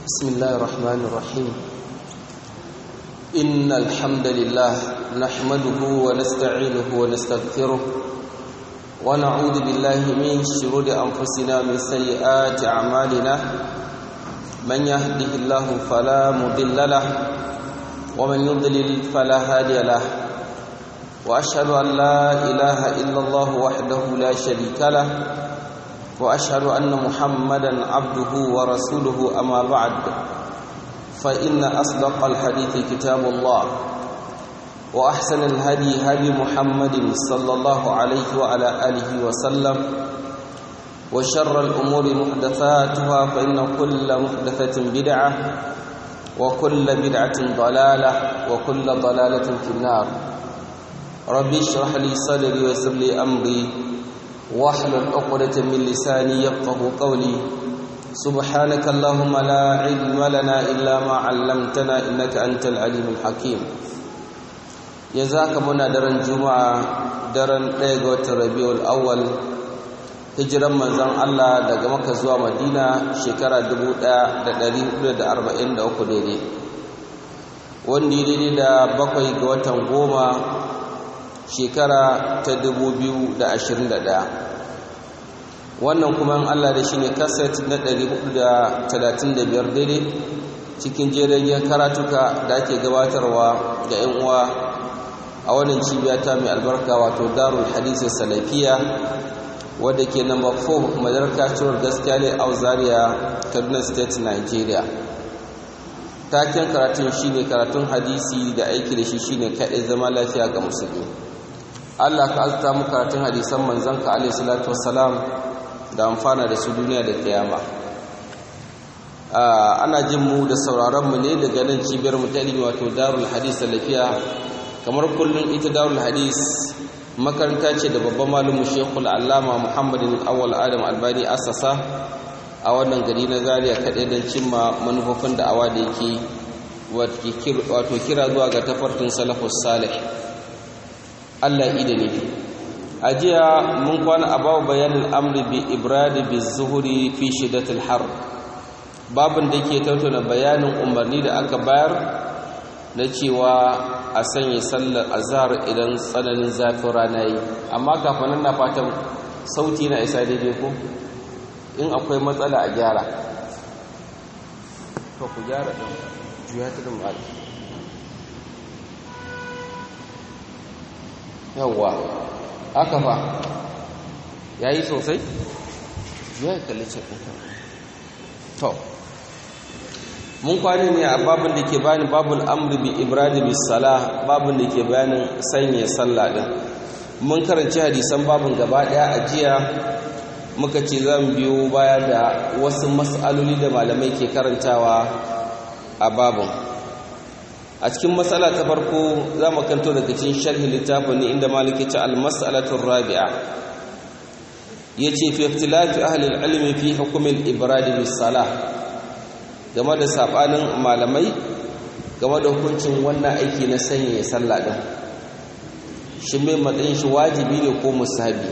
بسم الله الرحمن الرحيم إن الحمد لله نحمده ونستعينه ونستغفره ونعوذ بالله من شرور أنفسنا من سيئات أعمالنا من يهده الله فلا مضل له ومن يضلل فلا هادي له وأشهد أن لا إله إلا الله وحده لا شريك له واشهد ان محمدا عبده ورسوله اما بعد فان اصدق الحديث كتاب الله واحسن الهدي هدي محمد صلى الله عليه وعلى اله وسلم وشر الامور محدثاتها فان كل محدثه بدعه وكل بدعه ضلاله وكل ضلاله في النار ربي اشرح لي صدري ويسر لي امري واحلل عقدة من لساني يفقه قولي سبحانك اللهم لا علم لنا إلا ما علمتنا إنك أنت العليم الحكيم يزاك منا درن جمعة درن ليغوة ربيع الأول hijiran manzon Allah daga Makka zuwa Madina shekara 1443 daidai wanda daidai da bakwai ga watan goma shekara ta 2021 wannan kuma Allah da shi ne kaset na 435 daidai cikin jerin karatuka da ake gabatarwa ga 'yan uwa a wannan cibiya ta mai albarka wato darul hadisi salafiya wadda ke namba 4 madarka ciwar gaskiya ne a zaria kaduna state nigeria taken karatun shine karatun hadisi da aiki da shi shine kaɗai zama lafiya ga musulmi Allah ka azta mu karatun hadisan manzanka alaihi salatu wassalam da amfana da su duniya da kiyama ana jin mu da sauraron mu ne daga nan cibiyar mu ta ilimi wato Darul Hadis Salafiya kamar kullun ita Darul Hadis makaranta ce da babban malamin Sheikhul Allama Muhammadin Awwal Adam Albani assasa a wannan gari na Zaria kadai don cimma manufofin da'awa da yake wato kira zuwa ga tafarkin salafus salih Allah ida ne a jiya mun kwana a babu bayanin amri bi ibradi bi zuhuri fi shidatul har babin da ke tattauna bayanin umarni da aka bayar na cewa a sanya sallar azhar idan tsananin zafin rana yi amma kafin nan na fatan sauti na isa daidai ko in akwai matsala a gyara to ku gyara ɗin juya ta da yawwa haka fa ya yi sosai ya yi kalli cikin to mun kwani ne a babin da ke bani babul amri bi ibrahim bi sala babin da ke bayanin sanya sallah din mun karanci hadisan babin gaba daya a jiya muka ce zan biyo baya da wasu mas'aloli da malamai ke karantawa a babin a cikin matsala ta farko za mu kanto daga cikin sharhi littafin ne inda maliki ta al-mas'alatur rabi'a yace fi ikhtilafi ahli al-ilm fi hukm al-ibrad bis-salah game da sabanin malamai game da hukuncin wannan aiki na sanya sallah din shin mai matsayin shi wajibi ne ko musahabi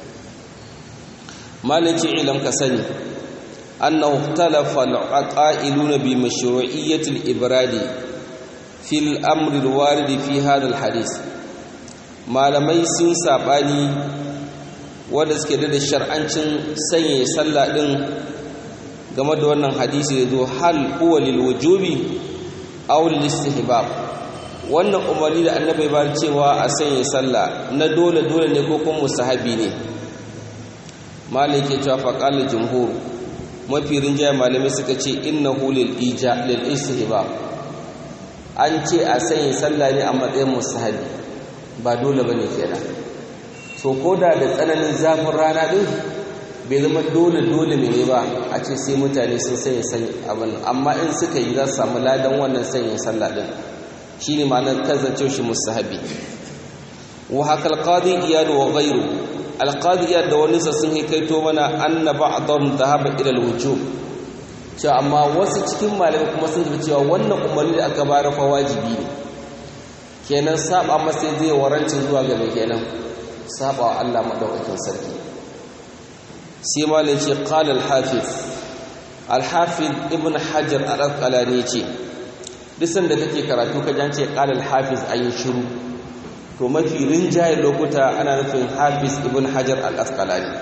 maliki ilam ka sani annahu ikhtalafa al-aqailuna bi mashru'iyyati al-ibradi fil amri waridi fi hadal hadis malamai sun sabani wanda suke da shar'ancin sanya sallah din game da wannan hadisi da zo hal huwa lil wujubi aw lil istihbab wannan umarni da annabi ba cewa a sanya sallah na dole dole ne ko kuma musahabi ne malike cewa faqal jumhur mafi rinjaya malamai suka ce innahu lil ija lil istihbab an ce a sanya sallah ne a matsayin musahabi ba dole bane kenan so koda da tsananin zafin rana din bai zama dole dole ne ba a ce sai mutane sun sanya sanya abin amma in suka yi za su samu ladan wannan sanya sallah din shine ma'anar kazance shi musahabi wa haka alqadi iyad wa ghayru alqadi iyad da wani sa sun hikaito mana anna ba'dhum dhahaba ila alwujub cewa amma wasu cikin malamai kuma sun tafi cewa wannan umarni da aka bayar fa wajibi ne kenan saba masa zai warancin zuwa ga mai kenan saba wa Allah madaukakin sarki sai malai ce qala al-hafiz al-hafiz ibn hajar al-asqalani ce bisan da kake karatu ka jance qala al-hafiz ayi shiru to mafi rinjaye lokuta ana nufin hafiz ibn hajar al-asqalani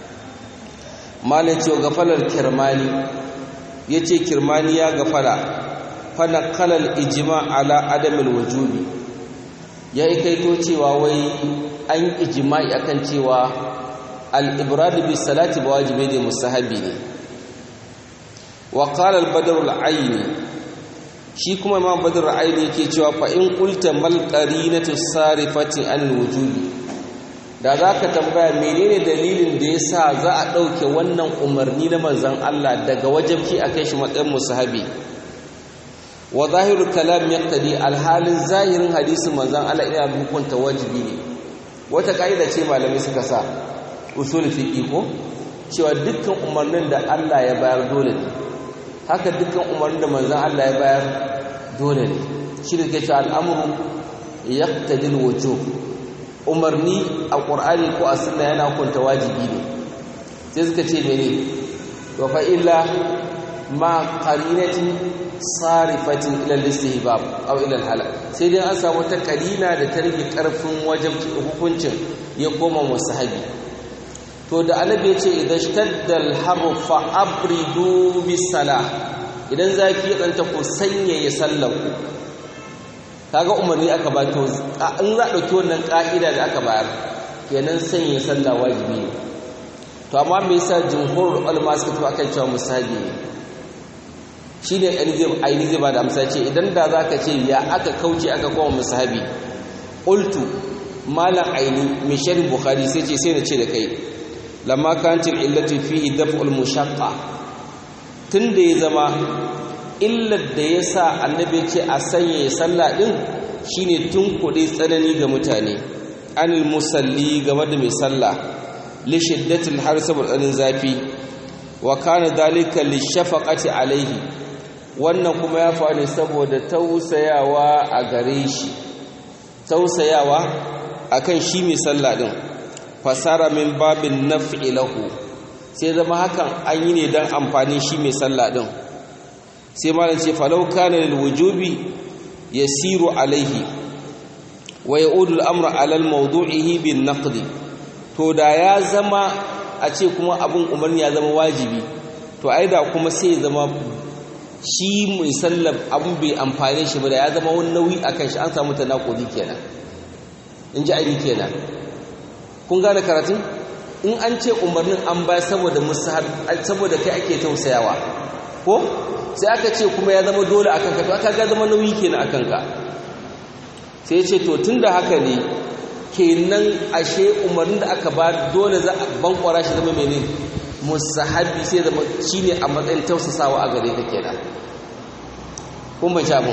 malai ce gafalar kirmani yace kirmani ya gafara fana kalal ijma ala adamil wujubi ya ikaito cewa wai an ijma'i akan cewa al-ibrad bi salati ba wajibi ne mustahabi ne wa qala al-badr al-ayni shi kuma imam badr al-ayni yake cewa fa in qulta mal qarinatu sarifati an wujubi da zaka tambaya menene dalilin da yasa za a dauke wannan umarni na manzon Allah daga wajibci akai shi matsayin mustahabi wa zahirul kalam yaqtadi alhalin zahirin hadisin manzon Allah ina hukunta wajibi ne wata kaida ce malamai suka sa usul fiqi ko cewa dukkan umarnin da Allah ya bayar dole ne haka dukkan umarnin da manzon Allah ya bayar dole ne shi da ke cewa al'amru yaqtadi alwujub umarni a qur'ani ko a sunna yana hukunta wajibi ne sai suka ce mene wa fa illa ma qarinatin sarifatin ilal istihbab aw ilal halal sai dai an samu ta kalina da ta rage karfin wajen hukuncin ya koma musahabi to da annabi yace idan shtaddal harru fa abridu bis salah idan zafi ya danta ku sanya ya sallaku kaga umarni aka ba to in za dauki wannan ka'ida da aka bayar kenan sanya sallah wajibi ne to amma me yasa jumhurul ulama suka tafi akan cewa musahabi ne shi ne aini zai ba da amsa ce idan da za ka ce ya aka kauce aka kowa musahabi ƙultu malam aini mai sharin bukhari sai ce sai na ce da kai lamma kancin illatu fihi daf'ul mushaqqa tun da ya zama illar da ya sa annabi ce a sanya ya sallah din shine tun kuɗi tsanani ga mutane anil musalli game da mai sallah li shiddatil har saboda tsanin zafi wa kana dalika li shafaqati alaihi wannan kuma ya faru saboda tausayawa a gare shi tausayawa akan shi mai sallah din fasara min babin naf'i lahu sai zama hakan an yi ne dan amfani shi mai sallah din sai malam ce falau kana lil wujubi yasiru alaihi wa yaudu al-amru ala al-mawdu'ihi bin naqdi to da ya zama a ce kuma abin umarni ya zama wajibi to ai da kuma sai ya zama shi mai sallar abin bai amfane shi ba da ya zama wani nauyi a kan shi an samu tanakudi kenan in ji aini kenan kun gane karatun in an ce umarnin an ba saboda musahab saboda kai ake tausayawa ko sai aka ce kuma ya zama dole akan ka to aka ga zama nauyi kenan akan ka sai ce to tunda haka ne kenan ashe umarnin da aka ba dole za a bankwara shi zama menene musahabi sai zama shine a matsayin tausasawa a gare ka kenan kun ban sha mun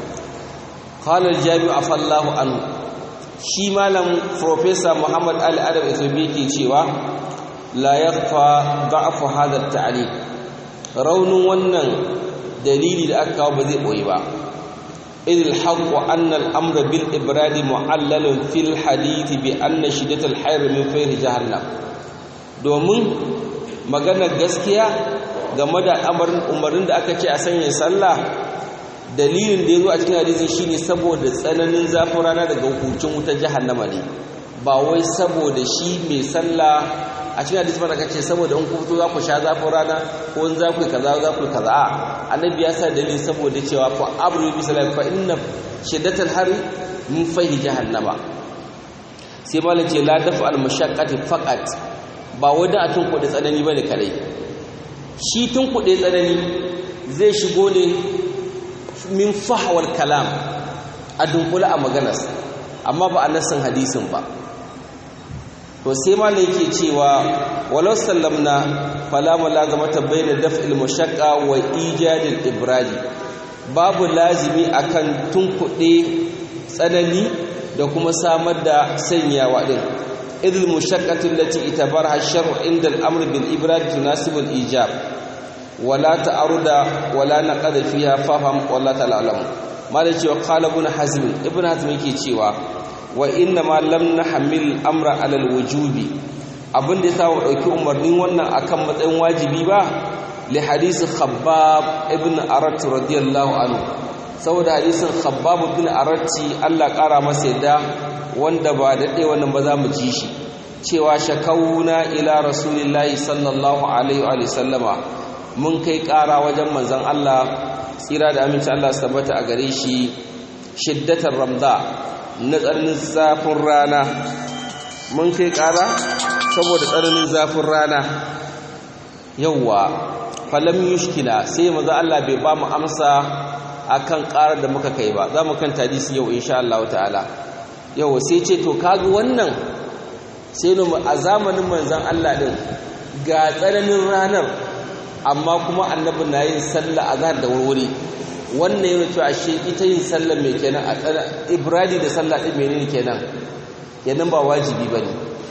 qala al-jami afallahu anhu shi malam professor Muhammad Ali Adam Itobi yake cewa la yakhfa da'fu hadha at-ta'lim raunin wannan dalili da aka kawo ba zai boye ba idil haqq anna al-amra bil ibradi mu'allalun fil hadith bi anna shiddatal hayr min fayr jahannam domin maganar gaskiya game da umarin da aka ce a sanya sallah dalilin da ya zo a cikin hadisin shine saboda tsananin zafin rana daga hukuncin wutar jahannama ne ba wai saboda shi mai sallah a cikin hadisi ba aka ce saboda in ku fito za ku sha zafin rana ko in za ku yi kaza za ku yi kaza a annabi ya sa dalilin saboda cewa fa abru bi salat fa inna shiddatal hari min fahi jahannama sai malam ce la dafa al mashaqqati faqat ba wadda a tun kuɗe tsanani ba ne kadai shi tun kuɗe tsanani zai shigo ne min fahawar kalam a dunkula a maganas amma ba a nassin hadisin ba to sai ma yake cewa walau sallamna falamu lazamata bayna daf'il mushaqqa wa ijadil ibradi babu lazimi akan tunkuɗe tsanani da kuma samar da sanyawa din إذ المشقة التي اعتبرها الشرع عند الأمر بالإبراد تناسب الإيجاب ولا تعرض ولا نقد فيها فهم ولا تعلم ما الذي قال ابن حزم ابن حزم yake cewa wa inna ma lam nahmil amra ala alwujubi abin da yasa mu dauki umarnin wannan akan matsayin wajibi ba li hadisi khabbab ibn arat radiyallahu anhu saboda hadisin khabbab ibn arati Allah kara masa yadda wanda ba daɗe wannan ba za mu ji shi cewa shakauna ila rasulillahi sallallahu alaihi wa sallama mun kai ƙara wajen manzon Allah tsira da aminci Allah su tabbata a gare shi shiddatar ramda na tsananin zafin rana mun kai ƙara saboda tsananin zafin rana yawwa falam yushkila sai manzo Allah bai ba mu amsa akan ƙarar da muka kai ba za mu kan hadisi yau insha Allah ta'ala yau sai ce to kaga wannan sai mu a zamanin manzon Allah din ga tsananin ranar amma kuma annabi na yin sallah azhar da wurwuri wannan yana cewa ashe ita yin sallah mai kenan a tsana ibradi da sallah din menene kenan kenan ba wajibi bane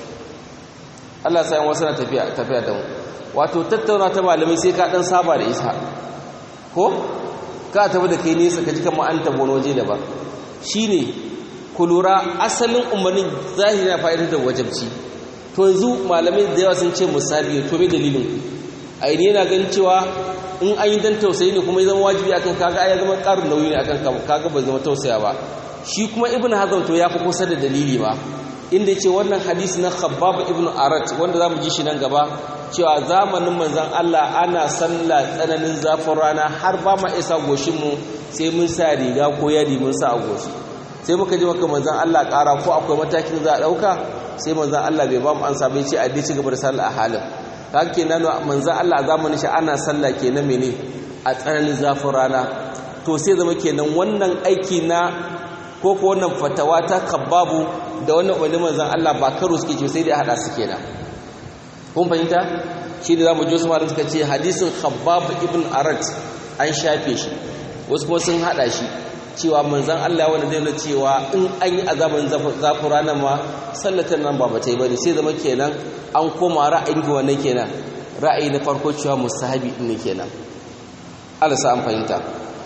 Allah sai wasu na tafiya tafiya da mu wato tattauna ta malamai sai ka dan saba da isa ko ka tafi da kai nesa ka ji kamar an tabo waje daban shine ku lura asalin umarnin zahiri na fa'idar da wajabci to yanzu malamai da yawa sun ce musabi to me dalilin a yi yana ganin cewa in an yi dan tausayi ne kuma ya zama wajibi akan kaga ya zama karin nauyi ne akan kaga bai zama tausaya ba shi kuma ibnu hazm to ya fi kusa da dalili ba inda yace wannan hadisi na khabbab ibnu arat wanda zamu ji shi nan gaba cewa zamanin manzon Allah ana sallah tsananin zafin rana har ba ma isa goshin mu sai mun sa riga ko yadi mun sa a goshi sai muka ji maka manzon Allah ƙara ko akwai matakin za a ɗauka sai manzon Allah bai ba mu ansa bai ce a dai ci gaba da sallah a halin haka kenan manzon Allah a zamanin shi ana sallah kenan mene a tsananin zafin rana to sai zama kenan wannan aiki na ko ko wannan fatawa ta kabbabu da wannan wani manzon Allah ba karo suke ce sai dai hada su kenan kun fahimta shi da zamu ji su malam suka ce hadisin khabbab ibn arat an shafe shi wasu kuma sun hada shi cewa manzan Allah wanda zai nuna cewa in an yi azaban zafin ranar ma sallatan nan ba bata yi bane sai zama kenan an koma ra'ayin ga wannan kenan ra'ayi na farko cewa musahabi din ne kenan Allah sa an fahimta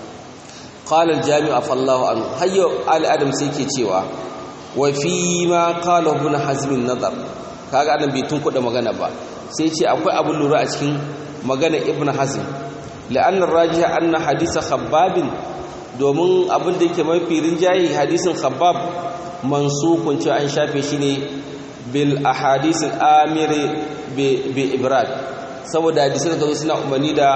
qala al-jami' afallahu anhu hayyo al-adam sai ke cewa wa fi ma qala ibn hazm an-nazar kaga adam bai tunkuda magana ba sai ce akwai abun lura a cikin magana ibn hazm la'anna rajiha anna hadisa khabbabin domin abin da yake mafi rinjaye hadisin khabbab mansukun cewa an shafe shi ne bil ahadisin amiri bi ibrad saboda hadisin da suna umarni da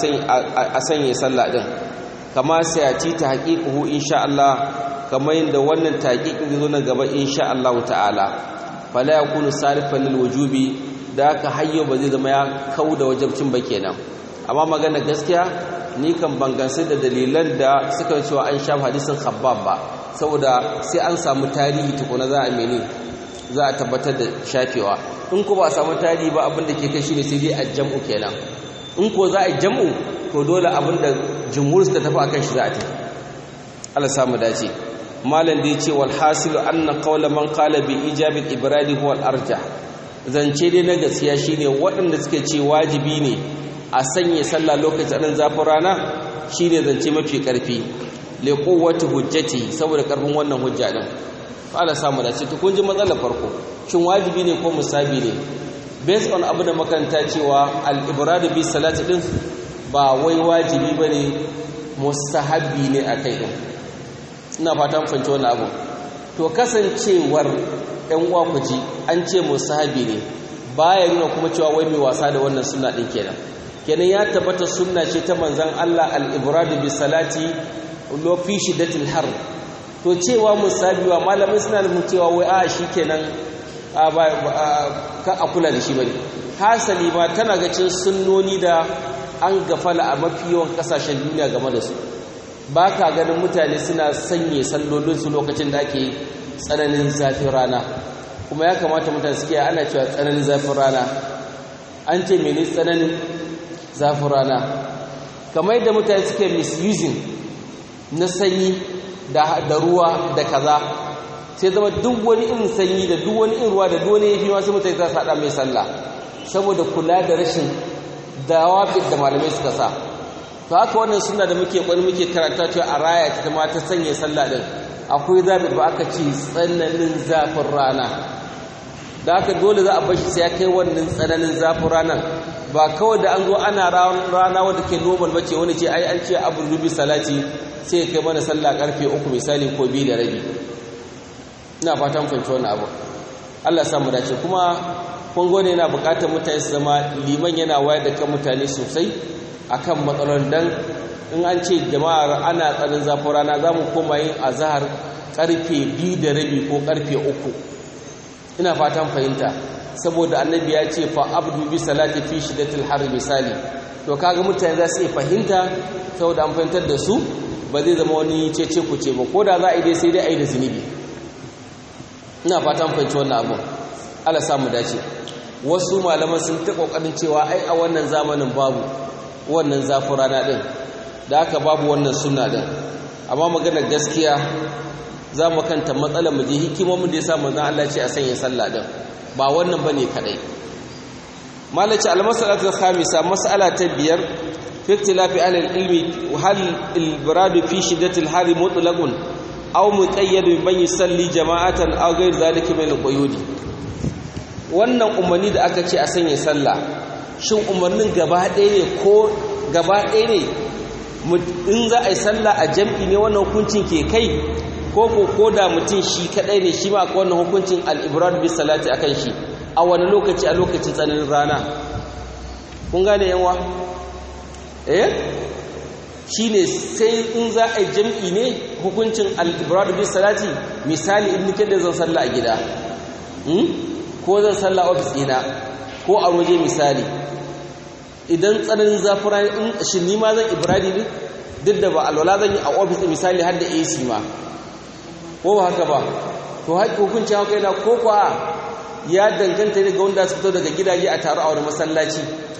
a sanya sallah din kama sai a ci ta haƙiƙuhu insha Allah kamar yadda wannan taƙiƙin zai zo na gaba insha Allah ta'ala fala yakunu sarifan lil wujubi da haka hayyo ba zai zama ya kauda wajibcin ba kenan amma magana gaskiya ni kan bangansu da dalilan da suka cewa an shafa hadisin khabbab ba saboda sai an samu tarihi tukuna za a mene za a tabbatar da shafewa in ko ba a samu tarihi ba abin da ke kai shine sai dai a jam'u kenan in ko za a jam'u to dole abin da jumhur suka tafi akan shi za a tafi Allah samu dace malam da yace wal hasilu anna qawla man qala bi ijabi ibradi huwa al arjah zance dai na gaskiya shine waɗanda suke ce wajibi ne a sanya sallah lokacin ɗan zafin rana shi ne zance mafi ƙarfi leƙowata hujjati saboda ƙarfin wannan hujja ɗin fa'ala samu da ce kun ji matsalar farko shin wajibi ne ko musabi ne based on abu da makaranta cewa al'ibradu bi salati ɗin ba wai wajibi ba ne musahabi ne a kai ɗin ina fatan fahimci wannan abu to kasancewar ‘yan uwa ku ji an ce musahabi ne baya nuna kuma cewa wai mai wasa da wannan suna ɗin kenan kenan ya tabbata sunna ce ta manzan Allah al-ibradu bi salati lo fi shiddatil har to cewa musabiwa malamai suna da cewa wai a shikenan a ba ka a kula da shi bane hasali ma tana ga cin sunnoni da an gafala a mafi yawan kasashen duniya game da su ba ka ganin mutane suna sanye sallolin su lokacin da ake tsananin zafin rana kuma ya kamata mutane suke ana cewa tsananin zafin rana an ce mene tsananin zafin rana kamar yadda mutane suke misusing na sanyi da ruwa da kaza sai zama duk wani irin sanyi da duk wani irin ruwa da duk wani yafi masu mutane za su haɗa mai sallah saboda kula da rashin dawafin da malamai suka sa to haka wannan suna da muke kwani muke karanta cewa a raya ta ma ta sanya sallah din akwai zabi ba aka ce tsananin zafin rana da haka dole za a bar shi sai ya kai wannan tsananin zafin ranar ba kawai da an zo ana rana wadda ke normal bace wani ce ai an ce abu rubi salati sai kai mana sallah karfe uku misali ko biyu da rabi ina fatan fahimci wannan abu Allah ya samu dace kuma kun gode yana bukatar mutane su zama liman yana wayar da kan mutane sosai akan matsalolin dan in an ce jama'ar ana tsarin zafin rana za mu koma yin azahar karfe biyu da rabi ko karfe uku ina fatan fahimta saboda annabi ya ce fa abdu bi salati fi shiddatil har misali to kaga mutane za su iya fahimta saboda an fahimtar da su ba zai zama wani cece ku ce ba ko da za a yi dai sai dai a yi da zunubi ina fatan fahimci wannan abun Allah sa mu dace wasu malaman sun ta kokarin cewa ai a wannan zamanin babu wannan zafin rana din da haka babu wannan sunna din amma maganar gaskiya za mu kanta matsalar mu je hikimomin da ya sa manzon Allah ce a sanya sallah din ba wannan bane kadai malaci almasalatu khamisa mas'ala ta biyar fi ikhtilafi ahli ilmi hal al-birad fi shiddati al-har mutlaqun aw muqayyad bi man yusalli jama'atan aw ghayr zalika min al-quyud wannan umarni da aka ce a sanya sallah shin umarnin gaba ɗaya ne ko gaba ɗaya ne in za a yi sallah a jam'i ne wannan hukuncin ke kai ko ko ko da mutum shi kadai ne shi ma akwai wannan hukuncin al-ibrad bi salati akan shi a wani lokaci a lokacin tsananin rana kun gane yanwa eh shine sai in za a yi jam'i ne hukuncin al-ibrad bi salati misali in nike da zan sallah a gida ko zan sallah a ofis ɗina ko a waje misali idan tsananin zafin rana in shi ni ma zan ibradi ne duk da ba alwala zan yi a ofis misali har da AC ma ko ba haka ba to haƙi hukuncin haka yana ko kuwa ya danganta daga wanda su fito daga gidaje a taru a wani masallaci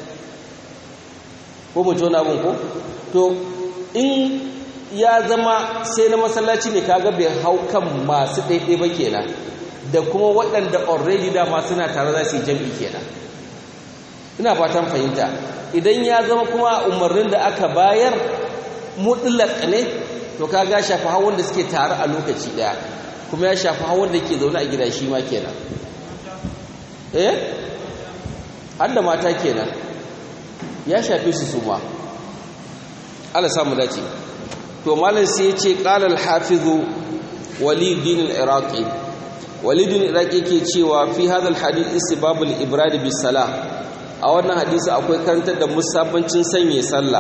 ko mu tona abin ko to in ya zama sai na masallaci ne kaga bai hau kan masu ɗaiɗai ba kenan da kuma waɗanda already dama suna tare za su yi jam'i kenan ina fatan fahimta idan ya zama kuma umarnin da aka bayar mutlaq ne to kaga shafi hawan da suke tare a lokaci daya kuma ya shafi hawan da ke zaune a gida shi ma kenan eh har da mata kenan ya shafi su su ma Allah samu dace to malam sai ya ce qala al-hafiz walid din al-iraqi walid din al-iraqi yake cewa fi hadha al-hadith istibab al-ibrad bis salah a wannan hadisi akwai karantar da musabbancin sanye sallah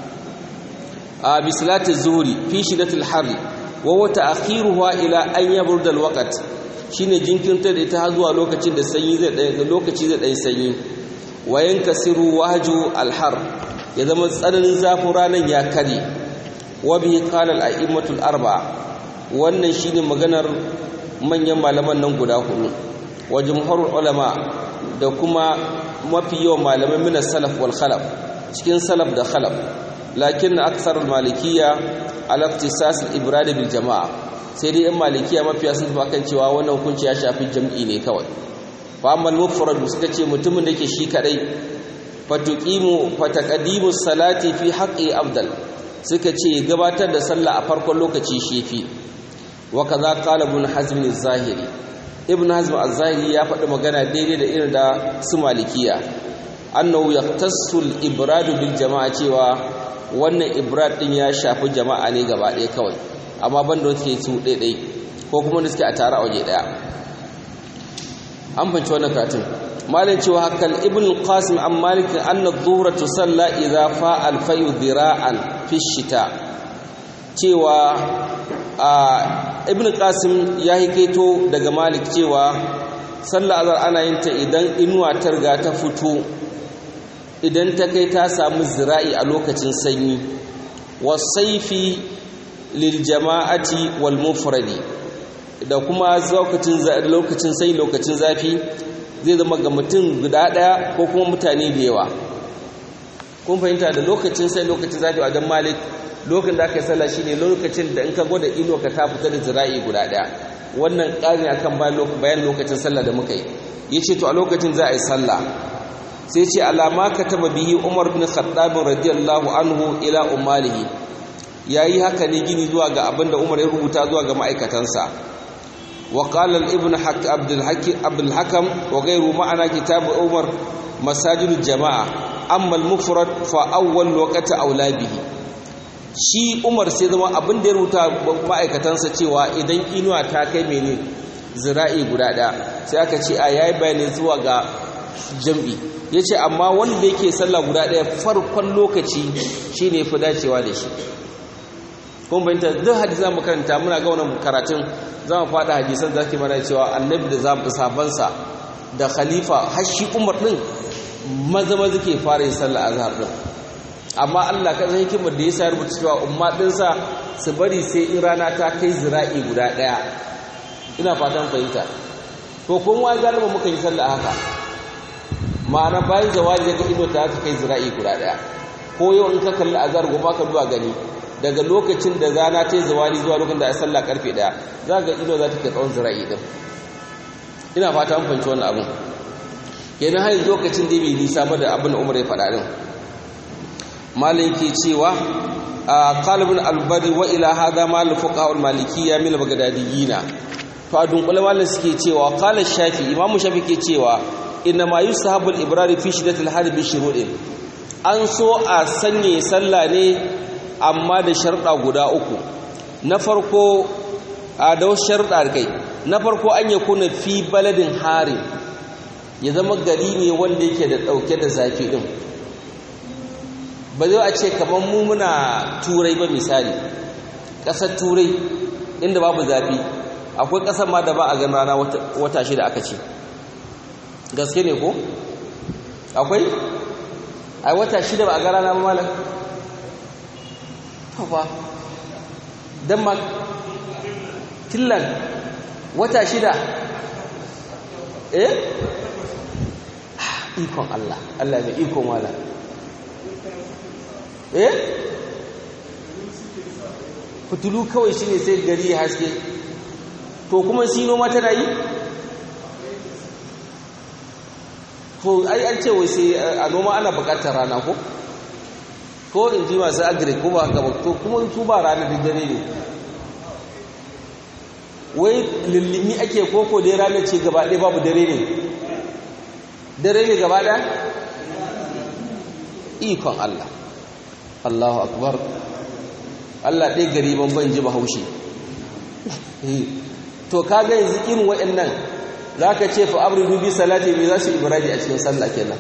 a bisalati zuhri fi shidatil har wa wa ta'khiruha ila an yabrud alwaqt shine jinkirta da ita zuwa lokacin da sanyi zai da lokaci zai dai sanyi wa yankasiru wahju alhar ya zama tsananin zafin ranan ya kare wa bi qala al-a'immatul arba wannan shine maganar manyan malaman nan guda hudu wa jumhurul ulama da kuma mafi yawan malamai min salaf wal khalaf cikin salaf da khalaf lakin aksar malikiya ala ikhtisas al-ibrad bil jama'a sai dai in malikiya mafiya sun tafi kan cewa wannan hukunci ya shafi jam'i ne kawai fa amma mufrad suka ce mutumin da yake shi kadai fatuqimu fataqdimu salati fi haqqi afdal suka ce gabatar da sallah a farkon lokaci shefi wa kaza qala ibn hazm az-zahiri ibn hazm az-zahiri ya faɗi magana daidai da irin da su malikiya annahu yaqtassu al-ibrad bil jama'a cewa wannan ibrad din ya shafi jama'a ne gaba ɗaya kawai amma banda wanda suke su ɗaiɗai ko kuma da suke a tare a waje ɗaya an fanci wannan katin malin cewa hakan ibn qasim an malik anna dhuhra tusalla idza fa al fayu dhira'an fi shita cewa ibn qasim ya hikaito daga malik cewa sallah azhar ana yin ta idan inuwa ta riga ta fito idan ta kai ta samu zira'i a lokacin sanyi wasaifi lil jama'ati wal mufradi da kuma lokacin lokacin sai lokacin zafi zai zama ga mutum guda daya ko kuma mutane da yawa kun fahimta da lokacin sai lokacin zafi a wajen malik lokacin da aka yi sallah shine lokacin da in ka gwada ino ka ta fita da zira'i guda daya wannan ƙari akan bayan lokacin sallah da muka yi yace to a lokacin za a yi sallah sai ce alama kataba bihi umar bin khattab radiyallahu anhu ila ummalihi yayi haka ne gini zuwa ga abinda umar ya rubuta zuwa ga ma'aikatansa wa qala ibn abdul hakim abdul hakam wa ghayru ma'ana kitab umar masajidul jama'a amma al-mufrad fa awwal waqti aula bihi shi Umar sai zama abin da ya rubuta ma'aikatansa cewa idan inuwa ta kai mene zira'i guda ɗaya sai aka ce a yayi bayani zuwa ga jam'i yace amma wanda yake sallah guda ɗaya farkon lokaci shine fi dacewa da shi kuma bayanta duk hadisi zamu karanta muna ga wannan karatun zamu fada hadisan zaki mana cewa annabi da zamu sabansa da khalifa har shi Umar din maza maza ke fara yin sallah azhar din amma Allah ka san hikimar da yasa rubuta cewa umma dinsa su bari sai in rana ta kai zira'i guda daya ina fatan fahimta to kun wa galiba muka yi sallah haka ma'ana bayan zawali daga ido ta kai zira'i guda daya ko yau in ka kalli azhar gobe ka duba gani daga lokacin da rana ta yi zawali zuwa lokacin da ya sallah karfe daya za ga ido za ta kai tsawon zira'i din ina fata an fahimci wannan abin kenan har lokacin da bai nisa ba da abin da Umar ya faɗa din malin ke cewa qalibun albari wa ila hada mal fuqaha malikiyya min bagdadiyina to a dunkule malin suke cewa qala shafi imamu shafi ke cewa inna ma yusahabu al-ibrar fi shiddatil harb bi shurudin an so a sanye sallah ne amma da sharda guda uku na farko a da sharda kai na farko an yakuna fi baladin harin ya zama gari ne wanda yake da dauke da zafi din ba zai a ce kamar mu muna turai ba misali ƙasar turai inda babu zafi akwai ƙasar ma da ba a gan rana wata shida aka ce gaske ne ko akwai ai wata shida ba a ga rana ba malam ba denmark finland wata shida eh ikon allah allah mai ikon wala eh fitulu kawai shine sai gari ya haske to kuma sino ma tana yi ko ai an ce wai sai a noma ana bukatar rana ko ko in ji masu agri ko ba haka ba to kuma su ba rana da dare ne wai lullumi ake koko dai ranar ce gaba ɗaya babu dare ne dare ne gaba ɗaya ikon Allah Allahu akbar Allah ɗaya gari ban ban ji bahaushe to kaga yanzu irin waɗannan zaka ce fa abridu bi salati me za su ibradi a cikin sallah kenan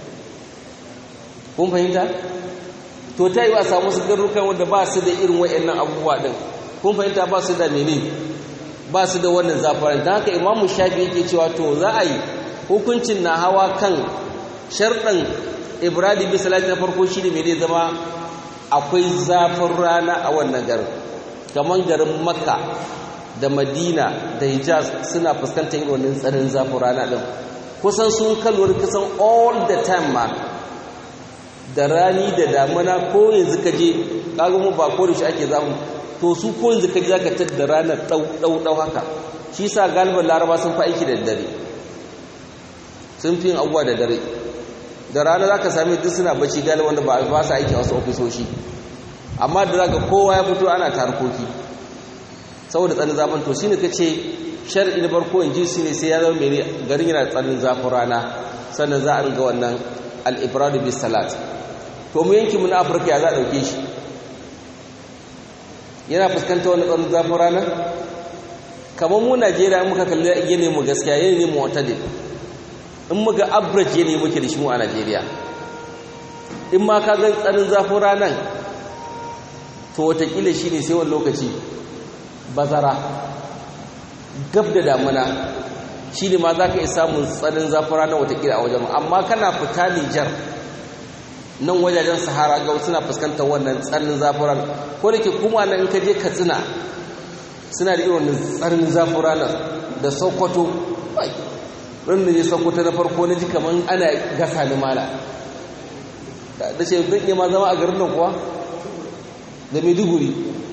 kun fahimta to ta yi wa samu su garurukan wanda ba su da irin waɗannan abubuwa din kun fahimta ba su da mene ba su da wannan zafaran ta haka imamu shafi yake cewa to za a yi hukuncin na hawa kan sharɗan ibradi bi salati na farko shi ne mai zama akwai zafin rana a wannan garin kamar garin makka da madina da hijaz suna fuskantar irin wannan tsarin zafin rana ɗin kusan sun kalwar kusan all the time ma da rani da damuna ko yanzu ka je kaga mu ba ko da shi ake zamu to su ko yanzu ka je zaka tar da ranar dau dau dau haka shi sa galiban laraba sun fa aiki da dare sun fi yin abubuwa da dare da rana zaka sami duk suna bacci galiban da ba ba su aiki a wasu ofisoshi amma da zaka kowa ya fito ana tarkoki saboda tsanin zafin to shine kace shar'i na farko in ji su ne sai ya zama mai garin yana tsanin zafin rana sannan za a riga wannan al-ibradu bis salat to mu yanki mu na afirka ya za a ɗauke shi yana fuskanta wani tsarin zafin rana kamar mu najeriya muka kalli yanayin mu gaskiya yanayin mu wata ne in muka average yanayi muke da shi mu a najeriya in ma ka gan tsarin zafin ranar to watakila shi ne sai wani lokaci bazara gab da damuna shi ne ma za ka iya samun tsarin zafin ranar watakila a wajen amma kana fita nijar nan wajajen sahara ga suna fuskantar wannan tsarin zafin ranar ko da ke kuma nan ka je katsina suna da irin tsarin zafin ranar da sokoto ran da je sokoto na farko na ji kamar ana gasa ni mala da ce zan iya ma zama a garin nan kuwa da maiduguri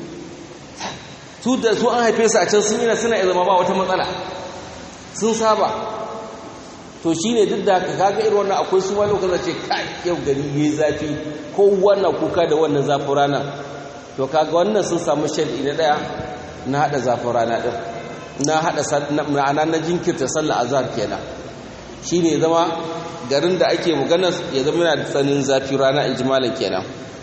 su da su an haife su a can sun yi na suna zama ba wata matsala sun saba to shi ne duk da haka kaga irin wannan akwai su wani lokacin ce kai yau gari ya yi zafi ko wannan kuka da wannan zafin rana to kaga wannan sun samu shaɗi na ɗaya na haɗa zafin rana ɗin na haɗa ma'ana na jinkirta sallah azhar kenan shine zama garin da ake magana ya zama yana da tsanin zafi rana ijmalan kenan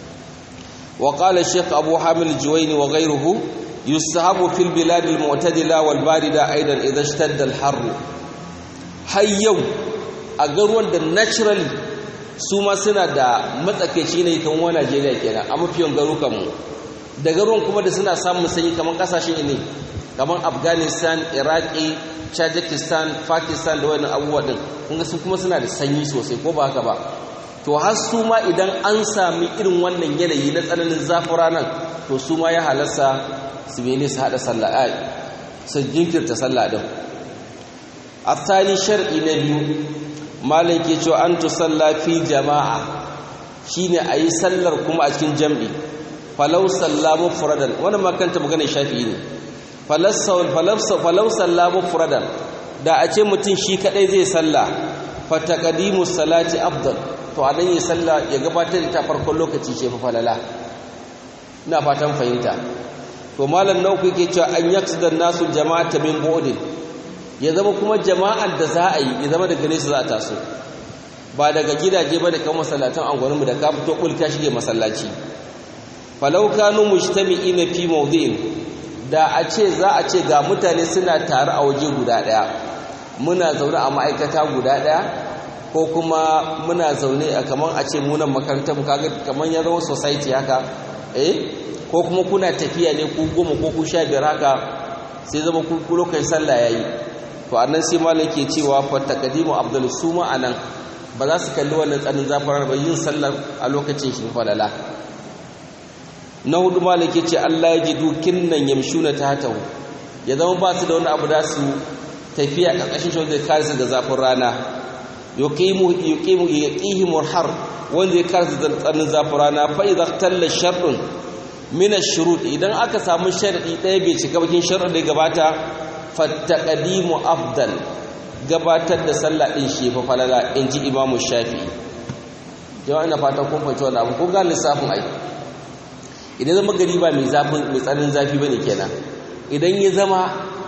wa qala shaykh abu hamil juwayni wa ghayruhu yusahabu fil bilad al mu'tadila wal barida aidan idha ishtadda al har har yau a garuwan da naturally su ma suna da matsakaici ne kan wa Najeriya kenan a mafiyan garukan mu da garuwan kuma da suna samun sanyi kamar kasashen ne kamar Afghanistan Iraki Tajikistan Pakistan da wani abubuwa din kun ga su kuma suna da sanyi sosai ko ba haka ba to har su ma idan an sami irin wannan yanayi na tsananin zafin ranar to su ma ya halarsa su mene su haɗa sallah ai su jinkirta sallah din athani shar'i na biyu malam ke cewa an tu salla fi jama'a shine ayi sallar kuma a cikin jam'i falau sallamu furadan wannan ma kanta magana shafi'i ne falau sallamu furadan da a ce mutum shi kadai zai salla fataqadimu salati afdal to a nan yi salla ya gabatar da ta farkon lokaci ce fa falala ina fatan fahimta to malam nauku yake cewa an yaksuda nasu jama'ata min bu'din ya zama kuma jama'ar da za a yi ya zama daga nesa za a taso ba daga gidaje ba da kan masallatan angwaninmu da ka fito kulka shige masallaci falau kanu mujtami'ina fi mawdi'in da a ce za a ce ga mutane suna tare a waje guda daya muna zaune a ma'aikata guda daya ko kuma muna zaune a kaman a ce munan makarantar kaga kaman ya zama society haka eh ko kuma kuna tafiya ne ku goma ko ku sha biyar haka sai zama ku lokacin sallah yayi to annan sai malam ke cewa fa taqdimu afdal suma anan ba za su kalli wannan tsanin zafarar ba yin sallar a lokacin shi falala na hudu malam ke ce Allah ya ji dukin nan yamshuna tahtahu ya zama ba su da wani abu da su tafiya karkashin shi wanda kare su da zafin rana yuqimu yuqimu yaqihim har wanda ya kare su da tsanin zafin rana fa idza talla shartun min ash-shurut idan aka samu sharadi ɗaya bai cika bakin sharadin da gabata fattaqadimu afdal gabatar da sallah din shi fa falala inji imamu shafi'i yawa ina fatan kun fahimci wannan abu ko ga lissafin ai idan zama gari ba mai zafin mai tsanin zafi bane kenan idan ya zama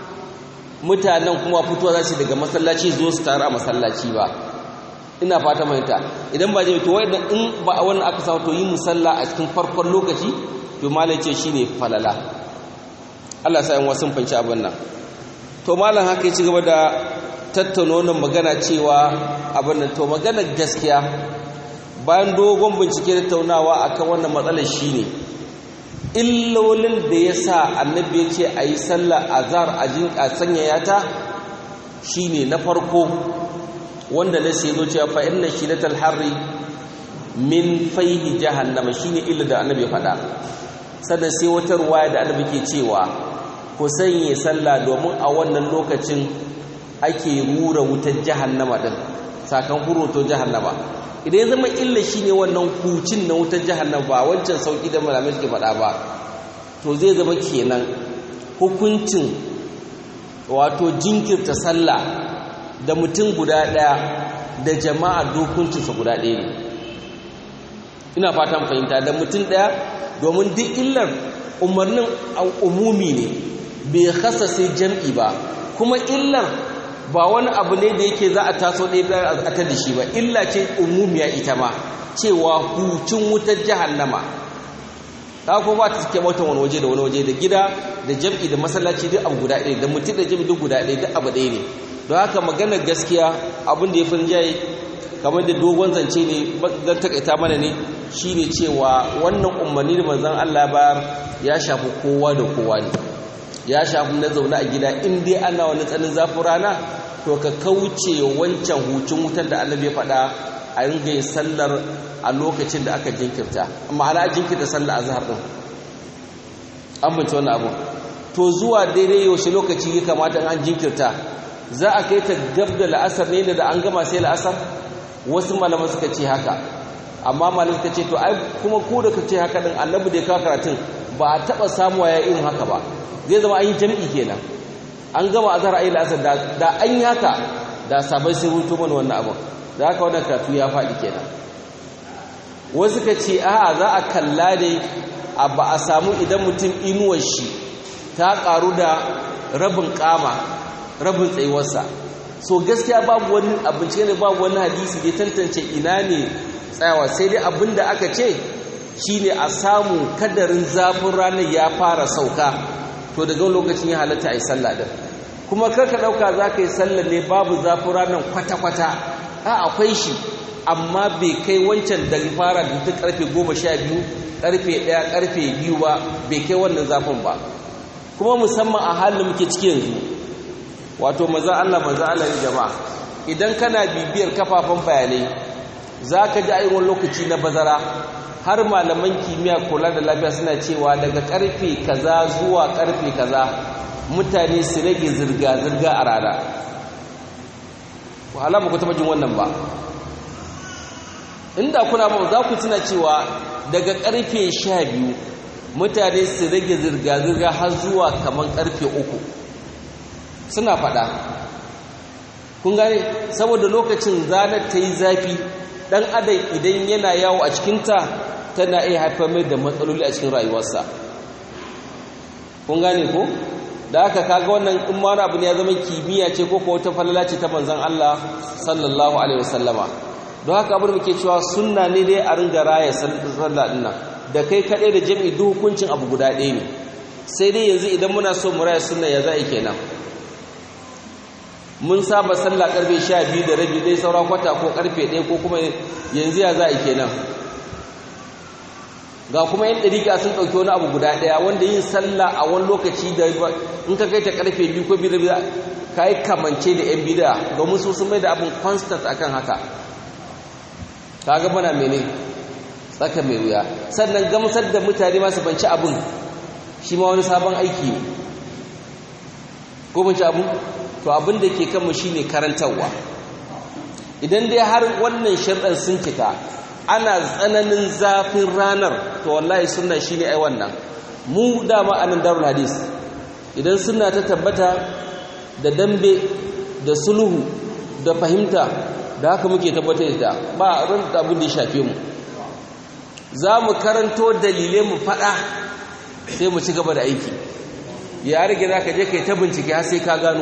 mutanen kuma fitowa za su daga masallaci zo su taru a masallaci ba ina fata mahimta idan ba jami'a to wanda in ba a wannan aka samu to yi musalla a cikin farkon lokaci to malai ce shine falala Allah sa yan wasu fanci abin nan to malam haka ya ci gaba da tattauna wannan magana cewa abin nan to magana gaskiya bayan dogon bincike da tattaunawa akan wannan matsalar shine illolin da ya sa annabi ya ce a yi sallah azhar a sanyaya ta shine na farko wanda na sai zo cewa fa inna shidatal harri min faihi jahannama shine illa da annabi ya faɗa sannan sai wata ruwaya da annabi ke cewa ku sanye sallah domin a wannan lokacin ake rura wutar jahannama din sakan huroto jahannama idan ya zama illa shine wannan hucin na wutar jahannama ba wancan sauki da malamai suke faɗa ba to zai zama kenan hukuncin wato jinkirta sallah da mutum guda ɗaya da jama'a dokuncinsa guda ɗaya ne ina fatan fahimta da mutum ɗaya domin duk illar umarnin umumi ne bai kasa sai jam'i ba kuma illar ba wani abu ne da yake za a taso ɗaya a ta da shi ba illa ce umumiya ita ma cewa hucin wutar jahannama ta ko ba ta cike wata wani waje da wani waje da gida da jam'i da masallaci duk abu guda ɗaya da mutum da jam'i duk guda ɗaya duk abu ɗaya ne don haka maganar gaskiya abin da ya fi jaye kamar da dogon zance ne zan takaita mana ne shine cewa wannan umarni da manzon Allah bayar ya shafi kowa da kowa ne ya shafi na zaune a gida in dai ana wani tsanin zafin rana to ka kauce wancan hucin wutar da Allah ya faɗa a ringa yin sallar a lokacin da aka jinkirta ma'ana jinkirta sallar azhar din an bince wannan abu to zuwa daidai yaushe lokaci ya kamata an jinkirta za a kai ta gab da la'asar ne da an gama sai la'asar wasu malaman suka ce haka amma malaman suka ce to ai kuma ko da ka ce haka din annabi da ya kawo karatun ba a taɓa samuwa ya irin haka ba zai zama an yi jam'i kenan an gama azhar ayi la'asar da an yi haka da sabai sai hutu mana wannan abin da haka wannan karatu ya faɗi kenan wasu ka ce a'a za a kalla ne a ba a samu idan mutum inuwar shi ta ƙaru da rabin ƙama rabin tsayuwarsa so gaskiya babu wani abinci ne babu wani hadisi da tantance ina ne tsayawa sai dai abin da aka ce shine a samu kadarin zafin ranar ya fara sauka to daga lokacin ya halatta a yi sallah din kuma karka ɗauka za ka yi sallah ne babu zafin ranar kwata-kwata a akwai shi amma bai kai wancan da fara da ta karfe goma sha biyu karfe ɗaya karfe biyu ba bai kai wannan zafin ba kuma musamman a halin muke ciki yanzu wato maza Allah maza Allah ne jama'a idan kana bibiyar kafafen bayanai za ka ji ayyukan lokaci na bazara har malaman kimiyya kula da lafiya suna cewa daga karfe kaza zuwa karfe kaza mutane su rage zirga-zirga a rana wahala ba ku taɓa jin wannan ba inda kuna ba za ku tuna cewa daga karfe sha biyu mutane su rage zirga-zirga har zuwa kamar karfe uku suna faɗa kun gane saboda lokacin zanar ta yi zafi ɗan adam idan yana yawo a cikinta tana iya haifar mai da matsaloli a cikin rayuwarsa kun gane ko da aka kaga wannan in ma abu ne ya zama kimiyya ce ko ko wata falala ce ta manzon Allah sallallahu alaihi wasallama don haka abin muke cewa sunna ne dai a ringa raya sallah din nan da kai kaɗai da jami'i duk hukuncin abu guda ɗaya ne sai dai yanzu idan muna so mu raya sunna ya za'i kenan mun saba sallah karfe 12 da rabi dai saura kwata ko karfe 1 ko kuma yanzu ya za'i kenan ga kuma yan dariƙa sun ɗauki wani abu guda ɗaya wanda yin sallah a wani lokaci da in ka kai ta karfe 2 ko 2 ka yi kamance da yan bida domin su sun mai da abin constant akan haka kaga mana mene tsaka mai wuya sannan gamsar da mutane masu banci abin shi ma wani sabon aiki ne ko banci abu to abin da ke kanmu shine karantarwa idan dai har wannan sharɗar sun cika ana tsananin zafin ranar to wallahi sunna shine ai wannan mu dama anan darul hadis idan sunna ta tabbata da dambe da sulhu da fahimta da haka muke tabbatar da ba ran da abin da ya shafe mu za mu karanto dalilai mu faɗa sai mu ci gaba da aiki ya rage za ka je ka yi ta bincike har sai ka gano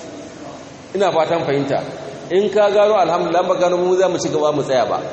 ina fatan fahimta in ka gano alhamdulillah ba gano mu za mu ci gaba mu tsaya ba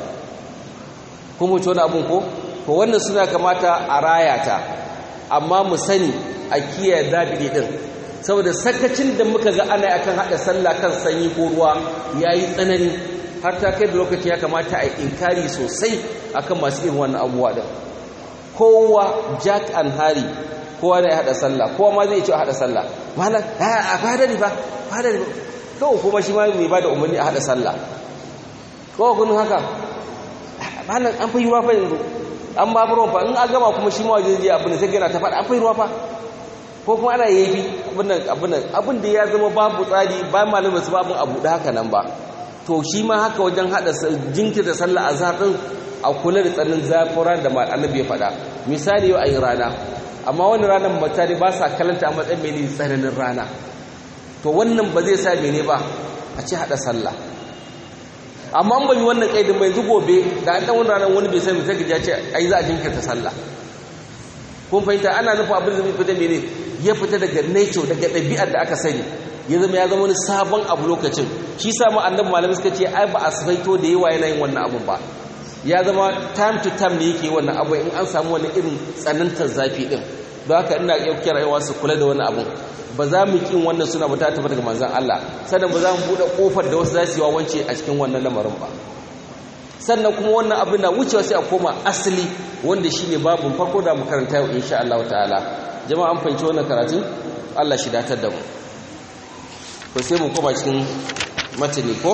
kuma ci wani abin ko ko wannan suna kamata a raya ta amma mu sani a kiyaye dabiri din saboda sakacin da muka ga ana akan hada sallah kan sanyi ko ruwa yayi tsanani har ta kai da lokacin ya kamata a inkari sosai akan masu irin wannan abubuwa din kowa jack and harry kowa da ya hada sallah kowa ma zai ce a hada sallah malam a fada ne ba fada ne kawai kuma shi ma mai ba da umarni a hada sallah kawai kun haka malam an fi ruwa fa yanzu an ba ruwan fa in an gama kuma shi ma wajen je abin da sai gana ta faɗa an fi ruwa fa ko kuma ana yafi abin abin abin da ya zama babu tsari ba malamin su babu abu da haka nan ba to shi ma haka wajen hada jinkirta sallah azhar din a kula da tsanin zafin da annabi ya faɗa misali yau a yi rana amma wani ranar mutane ba sa kalanta a matsayin mene tsananin rana to wannan ba zai sa mene ba a ce haɗa sallah amma an bai wannan ƙaidin bai zu gobe da an ɗan wani ranar wani bai sami sai ya ce ai za a jinkirta sallah kun fahimta ana nufin abin da zai fita mene ya fita daga nature daga ɗabi'ar da aka sani ya zama ya zama wani sabon abu lokacin shi samu annabi malamai suka ce ai ba a sabaito da yawa yana yin wannan abun ba ya zama time to time ne yake wannan abu in an samu wani irin tsanantar zafi din don haka ina iya kirawa su kula da wani abu ba za mu kin wannan suna ba ta tafi daga manzon Allah sannan ba za mu bude kofar da wasu za su yi wawance a cikin wannan lamarin ba sannan kuma wannan abin na wucewa sai a koma asali wanda shine babun farko da mu karanta yau insha Allah ta'ala jama'a an fahimci wannan karatun Allah shi datar da mu to sai mu koma cikin matani ko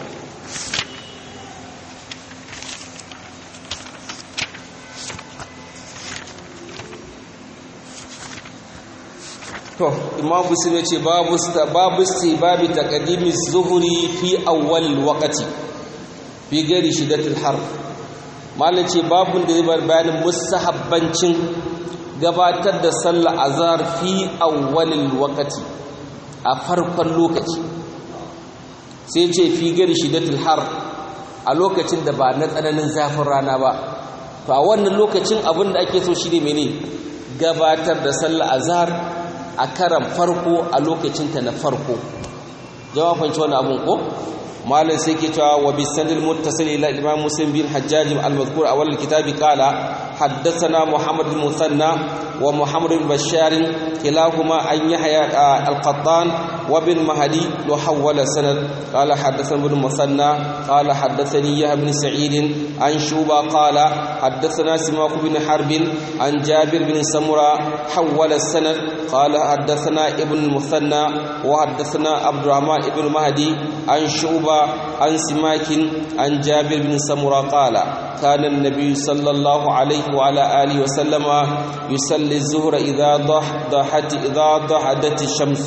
to imam muslim ce babu babu babu taqdimi zuhri fi awwal waqti fi gari shidatul har mallan ce babun da zai bayanin mustahabbancin gabatar da sallar azhar fi awwal waqti a farkon lokaci sai ce fi gari shidatul har a lokacin da ba na tsananin zafin rana ba to a wannan lokacin abin da ake so shi ne mene gabatar da sallar azhar a karan farko a lokacinta na farko jama'a fanci wannan abun ko malam sai ke cewa wa bisanil muttasil ila imam muslim bin hajjaj al-mazkur awal al-kitabi qala haddathana muhammad bin musanna wa muhammad bin bashar kilahuma an yahya al-qattan wa bin mahdi wa hawala sanad qala haddathana bin musanna qala haddathani yahya bin sa'id an shuba qala haddathana simak bin harb an jabir bin samura hawala sanad qala haddathana ibn musanna wa haddathana abdurrahman ibn mahdi an shuba عن سماك عن جابر بن سمرة قال كان النبي صلى الله عليه وعلى آله وسلم يصلي الظهر إذا ضحت إذا ضحدت الشمس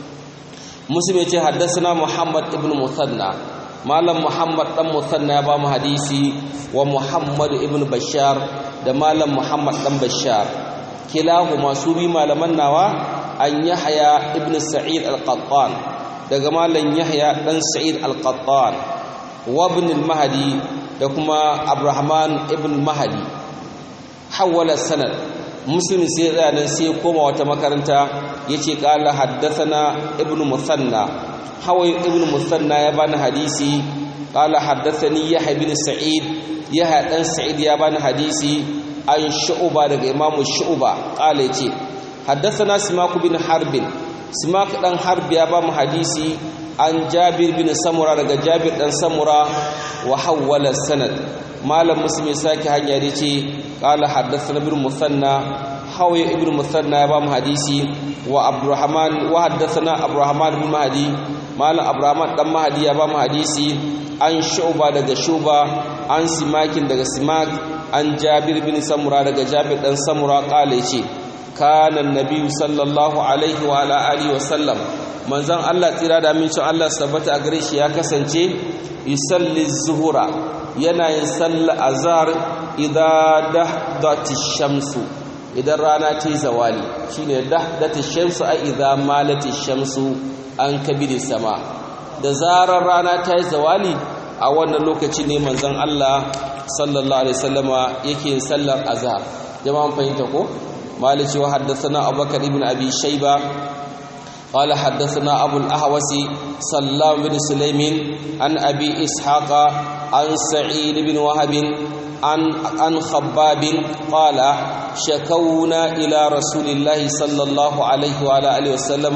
مسلم يتي حدثنا محمد ابن مثنى مالم محمد بن مثنى بام حديثي ومحمد ابن بشار da malam Muhammad dan Bashar kilahuma su bi malaman nawa an Yahya ibn Sa'id al-Qattan daga malam Yahya dan Sa'id al-Qattan wa ibn al-Mahdi da kuma Abrahman ibn Mahdi hawala sanad Muslim sai ya nan sai koma wata makaranta yace qala haddathana ibn Musanna hawai ibn Musanna ya bani hadisi qala haddathani Yahya ibn Sa'id Yahya dan Sa'id ya bani hadisi an Shu'ba daga Imam Shu'ba qala yace haddathana Simak bin Harbin simak dan harb ya ba mu hadisi an jabir bin samura daga jabir dan samura wa hawwala sanad malam muslim ya saki hanya da ce qala haddathana ibn musanna hawi ibn musanna ya ba mu hadisi wa abdurrahman wa haddathana abdurrahman bin mahdi malam abdurrahman dan mahdi ya ba mu hadisi an shu'ba daga shuba an simakin daga simak an jabir bin samura daga jabir dan samura qala yace kana annabi sallallahu alaihi wa ala alihi wa sallam manzon Allah tsira da amincin Allah sabbata a gare shi ya kasance yusalli zuhura yana yin sallar azhar idza dahdati shamsu idan rana ta yi zawali shine dahdati shamsu a idza malati shamsu an kabiri sama da zarar rana ta yi zawali a wannan lokaci ne manzon Allah sallallahu alaihi wasallama yake yin sallar azhar jama'an fahimta ko مالك وحدثنا أبو بكر بن أبي شيبة قال حدثنا أبو الأحوص سلام بن سليم عن أبي إسحاق عن سعيد بن وهب عن عن خباب قال شكونا إلى رسول الله صلى الله عليه وعلى آله وسلم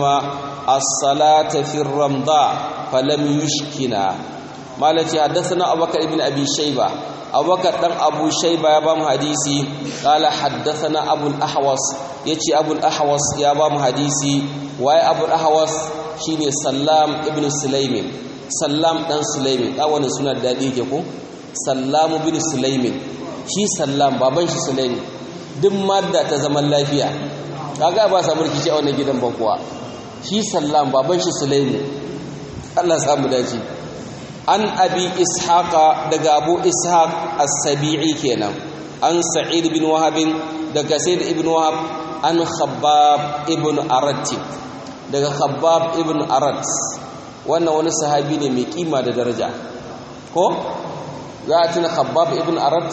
الصلاة في الرمضاء فلم يشكنا مالك حدثنا أبو بكر بن أبي شيبة abubakar dan abu shaiba ya bamu hadisi qala haddathana abul ahwas yace abul ahwas ya bamu hadisi waye abul ahwas shine sallam ibn sulaimin sallam dan sulaimin da wannan suna da dadi yake ko sallam ibn sulaimin shi sallam baban shi sulaimin duk madda ta zaman lafiya kaga ba samu rikici a wannan gidan ba kuwa shi sallam baban shi sulaimin Allah samu dace an abi ishaqa daga abu ishaq as-sabi'i kenan an sa'id bin wahab daga sayyid ibn wahab an khabbab ibn arat daga khabbab ibn arat wannan wani sahabi ne mai kima da daraja ko za a tuna khabbab ibn arat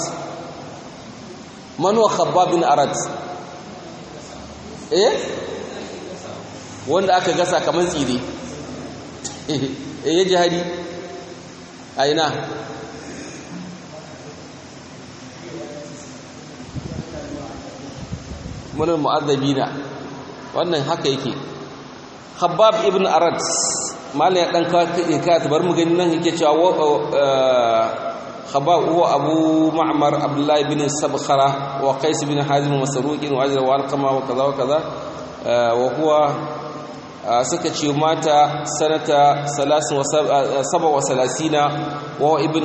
man wa khabbab ibn arat eh wanda aka gasa kamar tsire eh ya jihadi aina munin mu'azzabina wannan haka yake khabbab ibn arad mallan ya dan ka bar mu gani nan yake cewa khabbab huwa abu ma'mar abdullah ibn sabkhara wa qais ibn hazim masruq wa ajra wa alqama wa kaza wa kaza wa huwa suka ce mata sanata 37 wa ibn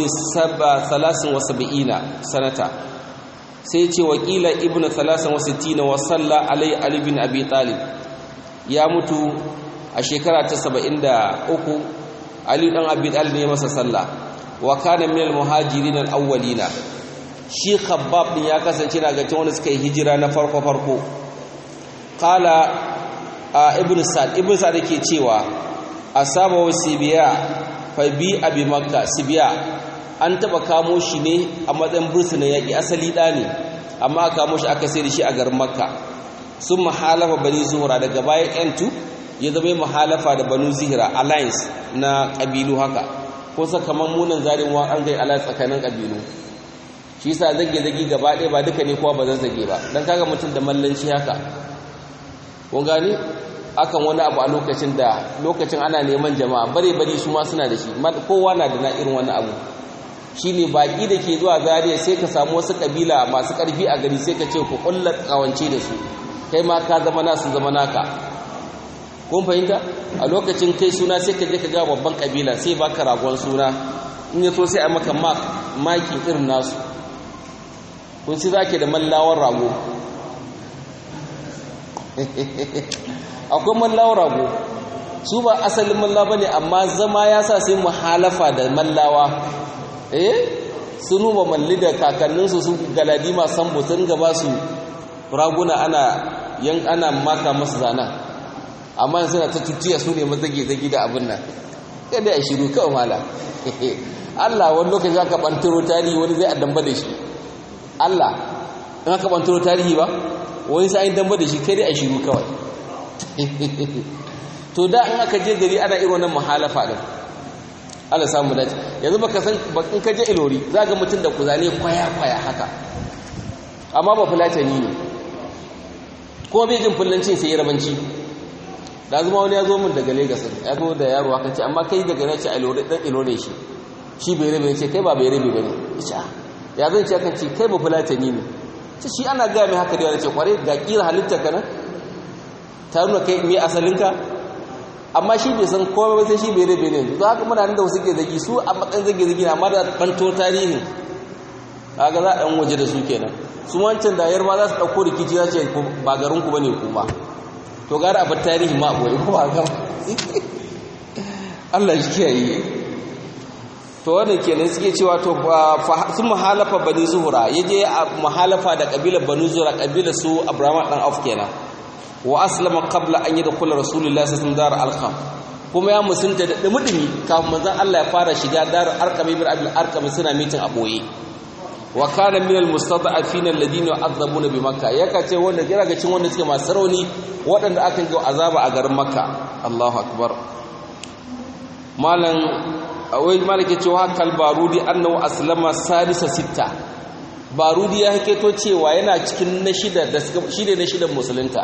73 sanata sai ce wakila ibn 63 wa salla alai ali bin abi talib ya mutu a shekara ta 73 ali dan abi talib ne masa sallah wa kana min al-muhajirin al-awwalina shi khabbab din ya kasance daga cikin wanda suka yi hijira na farko farko qala ibn sa'd ibn sa'd yake cewa asaba wa sibiya fa bi abi makka sibiya an taba kamo shi ne a matsayin bursuna yaki asali da ne amma aka kamo shi aka sai da shi a garin makka sun mahalafa bani zuhura daga bayan yantu ya zama muhalafa da banu zihira alliance na ƙabilu haka ko sakamakon munan zarin wa an gai alliance tsakanin ƙabilu shi yasa zage-zage gaba ɗaya ba duka ne kowa ba zan zage ba don kaga mutum da mallanci haka kun gani akan wani abu a lokacin da lokacin ana neman jama'a bare bari su ma suna da shi kowa na da na irin wani abu shine baki da ke zuwa zariya sai ka samu wasu kabila masu karfi a gari sai ka ce ku kulla kawance da su kai ma ka zama nasu zama naka kun fahimta a lokacin kai suna sai ka je ka ga babban kabila sai baka ragon suna in ya so sai a maka maki irin nasu kun ci zake da mallawar rago akwai mallawar rago su ba asalin mallawa bane amma zama ya sa sai muhalafa da mallawa eh sun nuba malli da kakanninsu su galadima sambo sun gaba su raguna ana yan ana maka masu zana amma yanzu na ta tutiya su ne mazage-zage da abin nan kada ya shiru kawai mala Allah wani lokaci aka bantaro tarihi wani zai addamba da shi Allah in aka bantaro tarihi ba wani sa'in damba da shi kai dai a shiru kawai to da in aka je gari ana irin wannan muhalafa din Allah samu dace yanzu baka san in ka je ilori za ga mutum da kuzane kwaya kwaya haka amma ba fulatani ne ko bai jin fullancin sai rabanci da zuma wani ya zo min daga Lagos ya zo da yaro haka ce amma kai daga nace ilori dan ilori shi shi bai rabe ce kai ba bai rabe bane ita ya zan ce kan ce kai ba fulatani ne ce shi ana ga mai haka da wani ce kware ga kira halitta kana ta nuna kai me asalinka amma shi bai san komai ba sai shi bai rabe ne za ka muna da wasu ke zagi su a matsayin zage zagi na amma da banto tarihin kaga za a ɗan waje da su kenan su wancan da yar ma za su ɗauko rikici za ce ba garin ku bane kuma to gara abin tarihi ma abuwa ko ba ga Allah shi kiyaye to wannan kenan suke cewa to sun muhalafa bani zuhura yaje a muhalafa da kabilar bani zuhura kabilar su Abraham dan Auf kenan wa aslama qabla an yadkhula rasulullahi sallallahu alaihi wasallam dar alqam kuma ya musunta da dumi kafin manzon Allah ya fara shiga dar arqam ibn abdul arqam suna mitin a boye wa kana min almustada'afin alladhina yu'adhabuna bi makkah yaka ce wanda kira ga cin wanda suke masu rauni waɗanda aka ga azaba a garin makka Allahu akbar malan wai malike cewa kal barudi annahu aslama sadisa sitta barudi ya haketo cewa yana cikin na shida da shida na shidan musulunta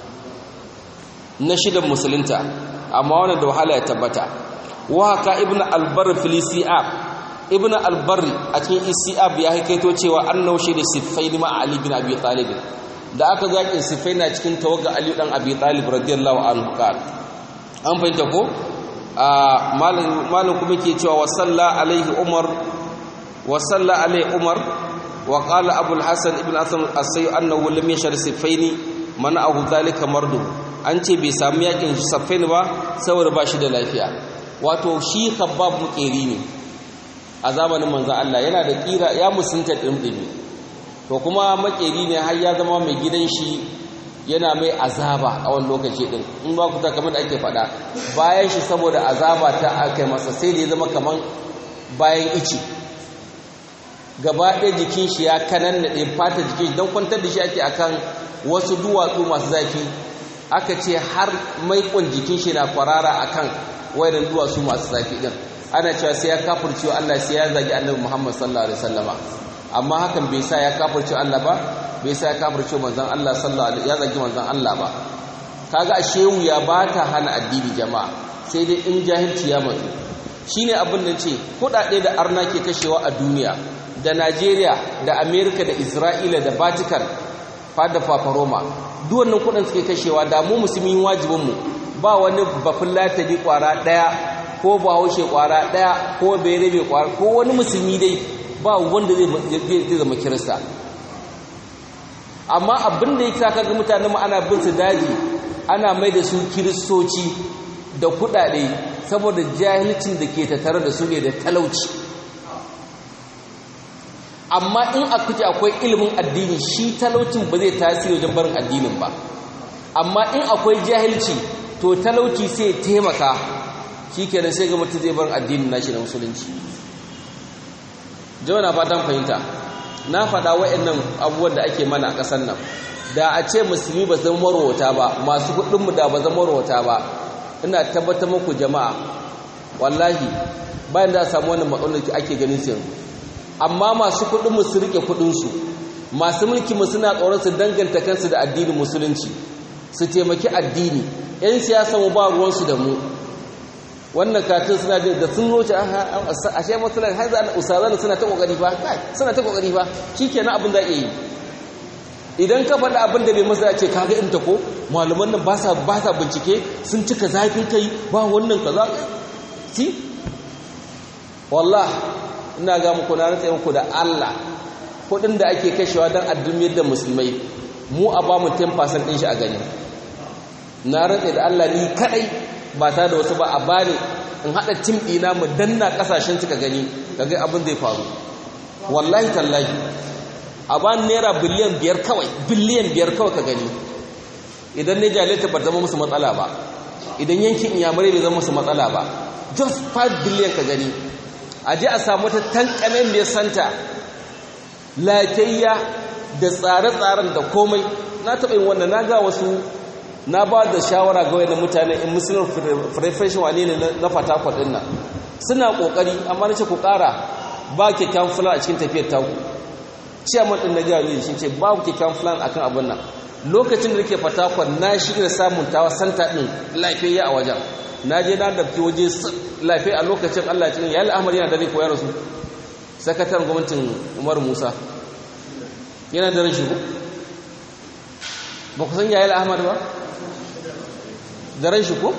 na shidan musulunta amma wannan da wahala ya tabbata wa haka ibnu albar filisiab ibnu albar a cikin isiab ya haikaito cewa annahu shi da sifain ma ali bin abi talib da aka zaki sifain na cikin tawaga ali dan abi talib radiyallahu anhu qal an fahimta ko malam malam kuma ke cewa wa salla alaihi umar wa salla alaihi umar wa qala abul hasan ibn asam as-sayy annahu lam yashar sifaini mana'ahu dhalika mardu an ce bai samu yakin saffin ba saboda ba shi da lafiya wato shi khabbab mukeri ne a zamanin manzon Allah yana da kira ya musunta dimdimi to kuma makeri ne har ya zama mai gidan shi yana mai azaba a wani lokaci din in ba ku ta kamar da ake faɗa bayan shi saboda azaba ta aka masa sai da ya zama kaman bayan ici gaba ɗaya jikin shi ya kanannaɗe fata jikin shi don kwantar da shi ake akan wasu duwatsu masu zafi aka ce har maikon jikin shi na kwarara akan wayannan duwatsu masu zafi din ana cewa sai ya kafircewa Allah sai ya zagi Annabi Muhammad sallallahu alaihi wasallama amma hakan bai sa ya kafircewa Allah ba bai sa ya kafircewa manzon Allah sallallahu alaihi ya zagi manzon Allah ba kaga ashe wuya ba ta hana addini jama'a sai dai in jahilci ya mutu shine abin da ce kudade da arna ke kashewa a duniya da Najeriya da America da Isra'ila da Vatican fada fafaroma duk wannan kudin suke kashewa da mu musulmi wajibin mu ba wani bafin latari kwara daya ko ba haushe kwara daya ko berebe kwara ko wani musulmi dai ba wanda zai zama kirista amma abin da yake saka ga mutanen mu ana bin su daji ana mai da su kiristoci da kudade saboda jahilcin da ke tattare da su ne da talauci amma in a kuce akwai ilimin addini shi talaucin ba zai tasiri wajen barin addinin ba amma in akwai jahilci to talauci sai taimaka shi kenan sai ga mutum zai barin addinin nashi na musulunci jawa na fatan fahimta na faɗa wa'annan abubuwan da ake mana a ƙasar nan da a ce musulmi ba zama marwata ba masu kudinmu da ba zama marwata ba ina tabbatar muku jama'a wallahi bayan da a samu wannan matsalar da ake ganin su yanzu amma masu kudinmu su rike kudinsu masu mulkinmu suna tsoron su danganta kansu da addinin musulunci su taimaki addini 'yan siyasa mu ba ruwansu da mu wannan katin suna da sun roce a shi matsalar har za a usazan suna ta kokari ba suna ta kokari ba shi kenan abin da iya yi idan ka faɗa abin da bai masa ce kaga in ta ko malaman nan ba sa bincike sun cika zafin kai ba wannan kaza si wallah ina ga muku na rantsa muku da Allah kuɗin da ake kashewa don addumiyar da musulmai mu a ba mu 10% ɗin shi a gani na rantsa da Allah ni kadai ba ta da wasu ba a bani in haɗa tim ɗina mu danna ƙasashen suka gani kaga abin zai faru wallahi tallahi a ba naira biliyan biyar kawai biliyan biyar kawai ka gani idan ne jalita ba zama musu matsala ba idan yankin inyamurai bai zama musu matsala ba just 5 biliyan ka gani a je a samu ta tankamen mai santa lafiyayya da tsare-tsaren da komai na taɓa yin wannan na ga wasu na ba da shawara ga wani mutane in musulun refreshin wane ne na fatakwal ɗin nan suna ƙoƙari amma na ce ku ƙara ba kyakkyawan fulan a cikin tafiyar taku ciyaman ɗin na jami'ai shi ce babu kyakkyawan fulan akan abin nan lokacin da nake fatakwal na shirya samun tawa santa ɗin lafiyayya a wajen na je na dabki waje lafiya a lokacin allah cikin ya al'amar yana da rai ko ya rasu sakataren gwamnatin umar musa yana da rashin ba ku san yayi ahmad ba da ran shi ko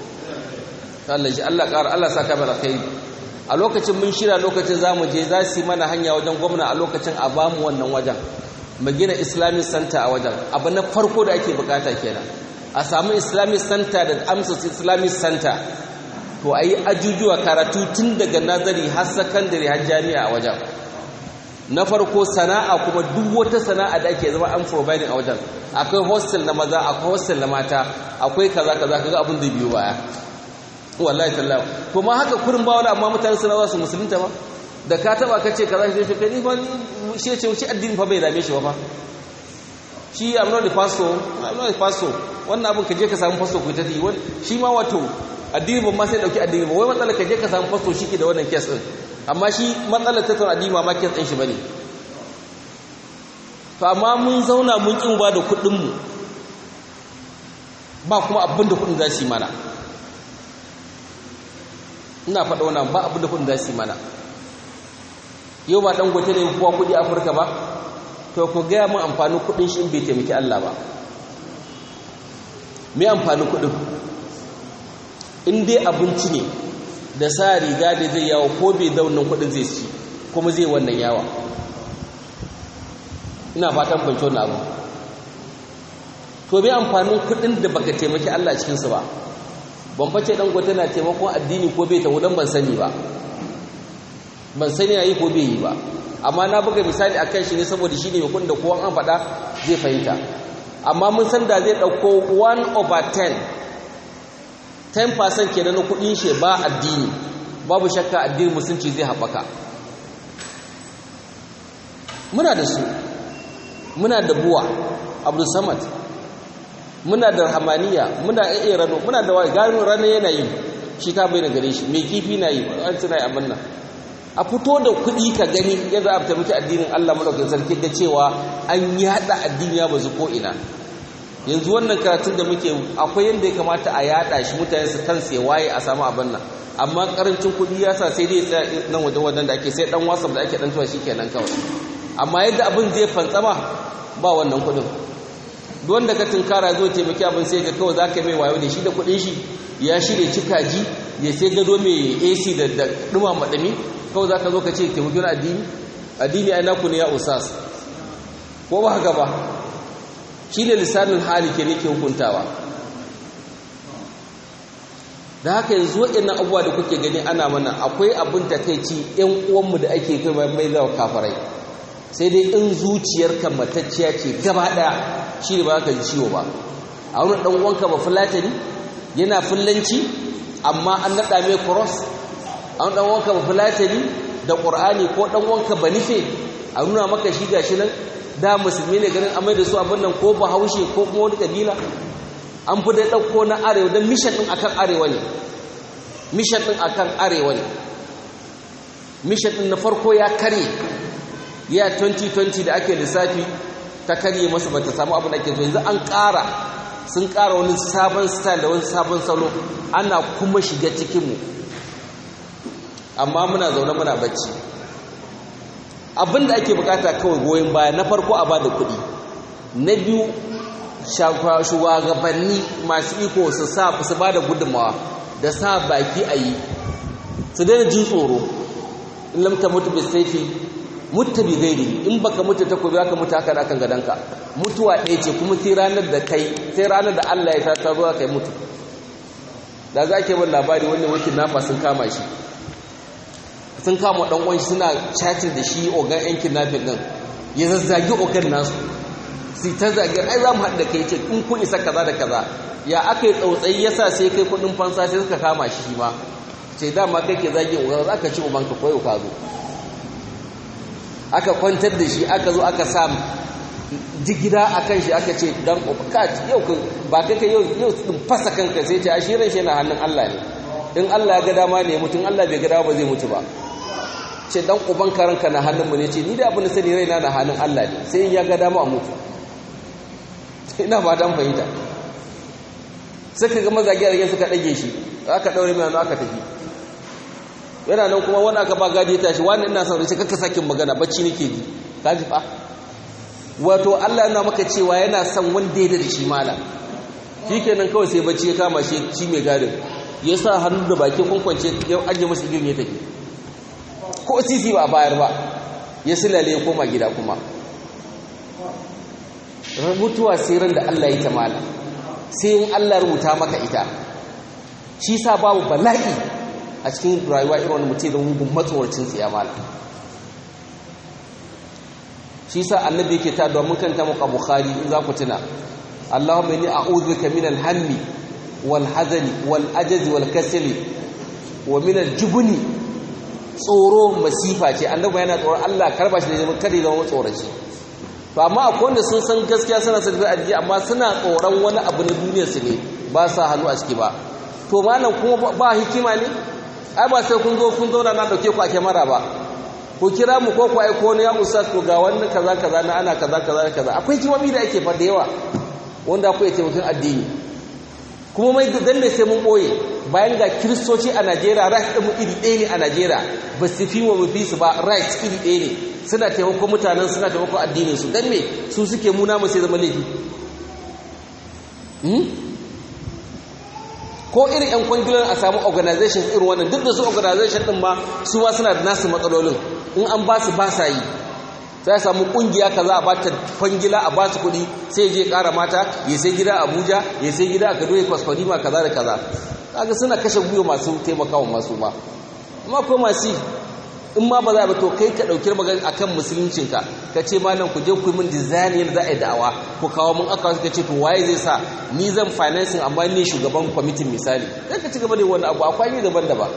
Allah shi Allah ƙara Allah saka mana kai a lokacin mun shira lokacin zamu je za su yi mana hanya wajen gwamna a lokacin a bamu wannan wajen mu gina islamic center a wajen abu na farko da ake bukata kenan a samu islamic center da amsa islamic center to a yi ajujuwa karatu tun daga nazari har sakandare har jami'a a wajen na farko sana'a kuma duk wata sana'a da ake zama an providing a wajen akwai hostel na maza akwai hostel na mata akwai kaza kaza kaga abin da biyo baya wallahi tallahi to ma haka kurin ba wani amma mutane suna za su musulunta ba da ka taba ka ce kaza shi ce ni fa shi ce shi addini fa bai dame shi ba fa shi I'm not the pastor I'm not the pastor wannan abin ka je ka samu pastor ku ta yi shi ma wato addini ban ma sai dauki addini ba wai matsalar ka je ka samu pastor shi ke da wannan case din amma shi matsalar tattauna addini ma case din shi bane to amma mun zauna mun kin ba da kuɗin mu ba kuma abin da kuɗin za su yi mana ina faɗa wannan ba abin da kuɗin za su yi mana yau ba dangote ne kuwa kuɗi afirka ba to ku gaya mun amfanin kuɗin shi in bai taimaki Allah ba me amfanin kuɗin in dai abinci ne da sa riga da zai yawo ko bai da wannan kuɗin zai ci kuma zai wannan yawa ina fatan kwanci wannan abu to me amfanin kuɗin da baka taimaki Allah cikinsu ba ban face dangote na taimakon addini ko bai tawo dan ban sani ba ban sani yayi ko bai yi ba amma na buga misali akan shi ne saboda shi ne mai da kowa an faɗa zai fahimta amma mun san da zai ɗauko 1 over 10 10% kenan na kuɗin shi ba addini babu shakka addinin musulunci zai haɓaka muna da su muna da buwa abdul samad muna da rahamaniya muna iya rano muna da gano rana yana yi shi ta bai na gare shi mai kifi na yi an tuna yi abin nan a fito da kuɗi ka gani yadda a taimaki addinin Allah madaukakin sarki da cewa an yada addini ya bazu ko ina yanzu wannan karatun da muke akwai yadda ya kamata a yada shi mutane su kansu ya waye a samu abin nan amma karancin kuɗi ya sa sai dai tsaya nan wajen wajen da ake sai dan wasaf da ake dan tuwa kenan kawai amma yadda abin zai fantsama ba wannan kuɗin duk wanda ka tunkara zo taimaki abin sai ga kawai zaka mai wayo da shi da kuɗin shi ya shirya cikaji ya sai gado mai AC da da duma madami kawai za ka zo ka ce taimakon addini addini ai naku ne ya usas ko ba haka ba shi ne lissanin hali ke ne ke hukuntawa da haka yanzu waɗannan abubuwa da kuke gani ana mana akwai abin takaici ‘yan uwanmu da ake kai mai zawa kafarai sai dai in zuciyarka matacciya ce gaba ɗaya shi ne ba ka ji ciwo ba a wani ɗan uwanka ba fulatani yana fullanci amma an naɗa mai cross an dan wanka ba fulatani da qur'ani ko dan wanka ba nife a nuna maka shi gashi nan da musulmi ne ganin amai da su abin nan ko bahaushe ko kuma wani kabila an fi dai ɗauko na arewa don mishan ɗin akan arewa ne mishan ɗin akan arewa ne mishan ɗin na farko ya karye ya 2020 da ake lissafi ta karye masa bata samu abin da ake so yanzu an ƙara sun ƙara wani sabon style da wani sabon salo ana kuma shiga cikinmu amma muna zaune muna bacci abin da ake bukata kawai goyon baya na farko a bada kuɗi na biyu shugabanni masu iko su sa su bada gudunmawa da sa baki a yi su daina jin tsoro in lamta mutu bai saifi mutta bi gairi in baka mutu ta kobi aka mutu haka akan gadanka mutuwa ɗaya ce kuma sai ranar da kai sai ranar da Allah ya ta zo kai mutu da za ke bin labari wanda wakil nafa sun kama shi sun kama dan uwan shi suna chatting da shi ogan yan kidnapping din ya zazzagi ogan nasu sai ta zagi ai za mu haɗu da kai ce in kun isa kaza da kaza ya aka yi tsautsayi yasa sai kai kuɗin fansa sai suka kama shi shi ma ce dama kai ke zagin ogan za ka ci ubanka koyo ka zo aka kwantar da shi aka zo aka sa jigida a kan shi aka ce dan kat yau ba kai kai yau yau din fasa kanka sai ce ashirin shi na hannun Allah ne in Allah ya ga dama ne mutum Allah bai ga dama ba zai mutu ba ce dan uban karanka na hannun mu ne ce ni da abin da sani raina na hannun Allah ne sai in ya ga dama a mutu ina ba dan fahimta suka ga mazagi a suka dage shi aka daure mai aka tafi yana nan kuma wani aka ba gadi ya tashi wani ina son sai kakka sakin magana bacci nake ji ka ji fa wato Allah yana maka cewa yana son wanda ya da shi mala shikenan kawai sai bacci ya kama shi shi mai gadin ya sa hannu da bakin kwankwance ya ajiye masa igin ya tafi ko sisi ba bayar ba ya silale ya koma gida kuma mutuwa sai ran da Allah ya ta mala sai in Allah rubuta maka ita shi sa babu bala'i a cikin rayuwa irin wani mutum da mugun matsawarcin tsiyamala shi sa annabi yake ta domin kanta muka bukhari in za ku tuna allahumma inni a'udhu bika min al-hammi wal hazani wal ajaz wal kasali wa min al-jubni tsoro masifa ce annabi yana tsoron Allah karba shi da zama kada ya zama tsoron shi to amma akwai wanda sun san gaskiya suna son addini amma suna tsoron wani abu na duniyar su ne ba sa hannu a ciki ba to malam kuma ba hikima ne ai ba sai kun zo kun zauna na dauke ku a kyamara ba ku kira mu ko ku aiko wani ya ustaz ko ga wani kaza kaza na ana kaza kaza kaza akwai kimomi da ake fa da yawa wanda akwai taimakon addini kuma mai dan ne sai mun boye bayan ga kiristoci a Najeriya right din mu iri ɗaya ne a Najeriya ba su fi mu fi su ba right iri ɗaya ne suna taimakon mutanen suna taimakon addinin su dan me su suke muna mu sai zama laifi ko irin 'yan kwangilan a samu organization irin wannan duk da su organization din ma su ma suna da nasu matsalolin in an ba su ba sa yi sai samu kungiya kaza a bata kwangila a ba su kuɗi sai je ƙara mata ya sai gida a abuja ya sai gida a kaduna ya kwaskwari ma kaza da kaza kaga suna kashe gwiwa masu taimakawa masu ma amma ko masu in ma ba za ba to kai ka ɗauki magana akan musuluncinka ka ce malam ku je ku min design yadda za a yi da'awa ku kawo mun aka suka ce to waye zai sa ni zan financing amma ni shugaban kwamitin misali sai ka ci gaba da wani abu akwai yi daban daban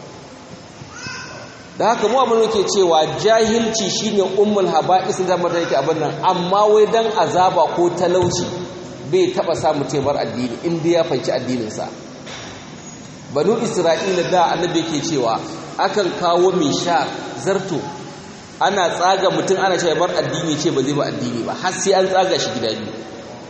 da haka mu abin ke cewa jahilci shine ummul haba'isin da mata yake abin nan amma wai dan azaba ko talauci bai taba samu taibar addini in dai ya fanci addinin sa banu isra'ila da annabi yake cewa akan kawo mai sha zarto ana tsaga mutum ana cewa bar addini ce ba zai ba addini ba har sai an tsaga shi gida biyu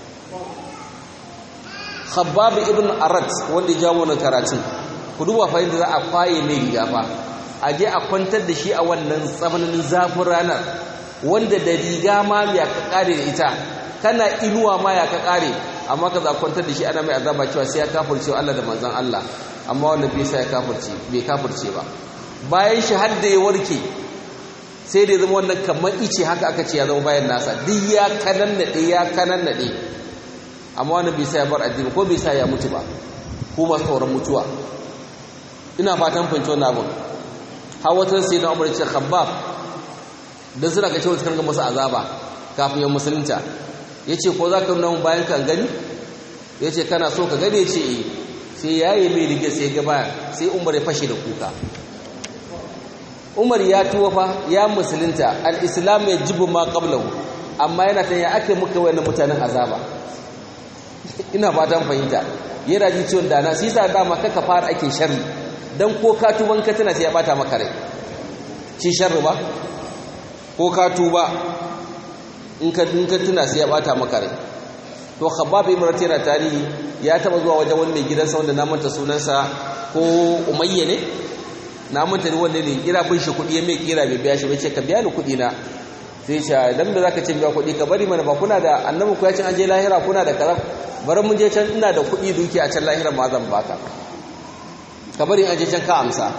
khabbab ibn arat wanda ya jawo wannan karatun ku duba fa yadda za a kwaye mai riga fa a je a kwantar da shi a wannan tsananin zafin ranar wanda da riga ma ya ka kare da ita kana inuwa ma ya ka kare amma ka za kwantar da shi ana mai azaba cewa sai ya kafirce Allah da manzon Allah amma wanda bai sa ya kafirce bai kafirce ba bayan shi har da ya warke sai da ya zama wannan kamar ice haka aka ce ya zama bayan nasa duk ya kanan naɗe ya kanan naɗe amma wanda bai sa ya bar addini ko bai sa ya mutu ba ko masu tsoron mutuwa ina fatan fahimci wannan abin hawatan sai na umar ce khabbab dan suna ga cewa suka ga masa azaba kafin yan musulunta yace ko za ka nuna mun bayan kan gani yace kana so ka gane ce eh sai yayi mai rige sai ga baya sai umar ya fashe da kuka umar ya tuwa fa ya musulunta al-islam ya jibu ma qablahu amma yana ta ya ake muka wayannan mutanen azaba ina fatan fahimta yana ji ciwon dana sai sa dama kaka fara ake sharri dan ko ka tuban ka tana sai ya bata maka rai shi sharri ba ko ka tuba in ka in ka tuna sai ya bata maka rai to khabbab ibn ratira tarihi ya taba zuwa wajen wani mai gidansa wanda na manta sunansa ko umayya ne na manta ne wanda ne kira bin shi kuɗi ya mai kira bai biya shi bai ce ka biya ni kuɗi na sai ce dan da zaka ce biya kuɗi ka bari mana ba kuna da annabi ku ya ce an je lahira kuna da kaza bari mun je can ina da kuɗi duki a can lahira ma zan baka ka bari an je can ka amsa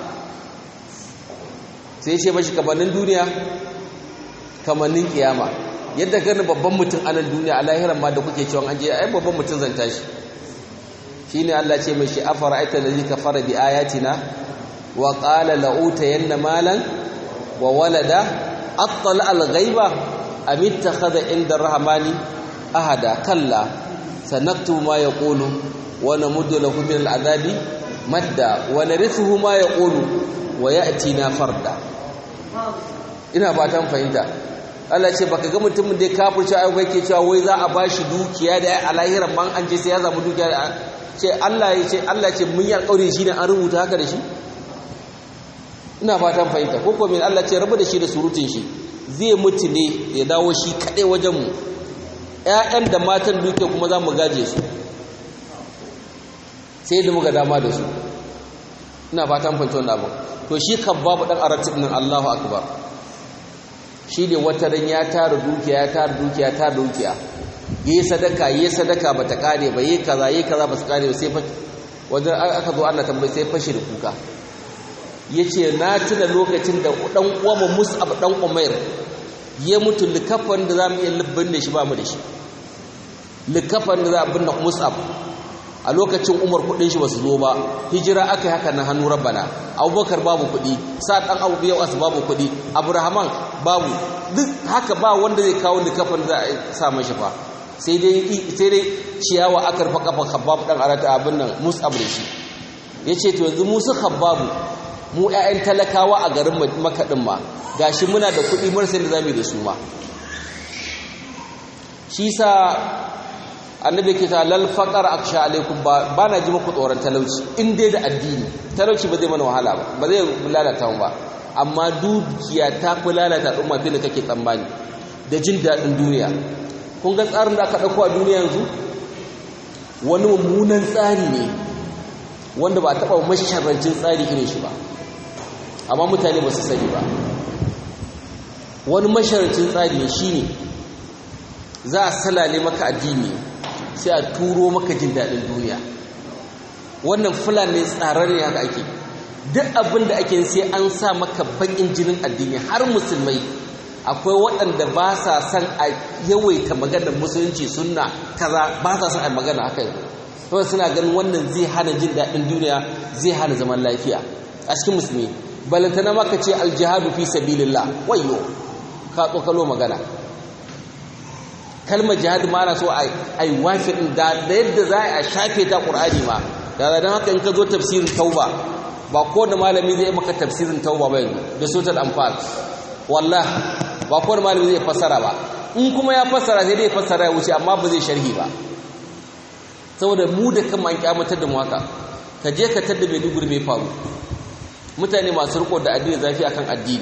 sai ce mashi kamannin duniya kamannin kiyama yadda gani babban mutum a nan duniya a lahiran ma da kuke cewa an je ai babban mutum zan tashi shine Allah ce mai shi afara aita allazi kafara bi ayatina wa qala la utayanna malan wa walada attala al ghaiba am ittakhadha inda rahmani ahada kalla sanaktubu ma yaqulu wa namuddu lahu min al adabi madda wa narithuhu ma yaqulu wa ya'tina farda ina fatan fahimta Allah ce baka ga mutumin da ya kafirce ayyuka yake cewa wai za a bashi dukiya da a lahiran man an je sai ya samu dukiya da ce Allah ya ce Allah ce mun yi alƙawari shi ne an rubuta haka da shi ina fatan fahimta ko kuma Allah ce rabu da shi da surutun shi zai mutu ne ya dawo shi kadai wajen mu ƴaƴan da matan duke kuma za mu gaje su sai da muka dama da su ina fatan fahimta wannan abu to shi kan babu dan arati din Allahu akbar shi ne wata ran ya tara dukiya ya tara dukiya ya tara dukiya yi sadaka yi sadaka bata kare ba yi kaza yi kaza ba su kare ba sai wajen aka zo Allah tambayi sai fashi da kuka yace na tuna lokacin da dan uwanmu Mus'ab dan Umair ya mutu likafan da zamu iya lubbin da shi ba mu da shi likafan da za a binne Mus'ab a lokacin Umar kudin shi basu zo ba hijira aka yi haka na hannu rabbana Abubakar babu kudi sa dan Abu Yawas babu kudi Abrahman babu duk haka ba wanda zai kawo likafan da za a sa mashi fa sai dai ciyawa aka rufa kafan khabbab dan arata abin nan mus'ab da shi yace to yanzu musu khabbabu mu ƴaƴan talakawa a garin makadin ma gashi muna da kuɗi marsa da zamu da su ma shi sa annabi ke ta lal faqar aksha alaikum ba bana ji muku tsoron talauci in dai da addini talauci ba zai mana wahala ba ba zai lalata mu ba amma dukiya ta fi lalata al'umma fiye da kake tsammani da jin daɗin duniya kun ga tsarin da aka ɗauko a duniya yanzu wani mummunan tsari ne wanda ba taɓa masharrancin tsari irin shi ba amma mutane ba su sani ba wani masharrancin tsari ne shi ne za a salale maka addini sai a turo maka jin daɗin duniya wannan fulani tsarar ne haka ake duk abin da ake sai an sa maka baƙin jinin addini har musulmai akwai waɗanda ba sa son a yawaita maganar musulunci sunna kaza ba sa son a magana haka yanzu suna ganin wannan zai hana jin daɗin duniya zai hana zaman lafiya a cikin musulmi balantana maka ce aljihadu fi sabilillah wayyo ka tsokalo magana kalmar jihad ma na so a yi wafi ɗin da yadda za a shafe ta ƙur'ani ma da don haka in ka zo tafsirin tauba ba ko da malami zai maka tafsirin tauba ba yanzu da sotar amfani wallah ba kowane malami zai fassara ba in kuma ya fassara sai dai fassara ya wuce amma ba zai sharhi ba saboda mu da kan an kyamatar da mu haka ka je ka tadda mai duguri mai faru mutane masu riko da addini zafi akan addini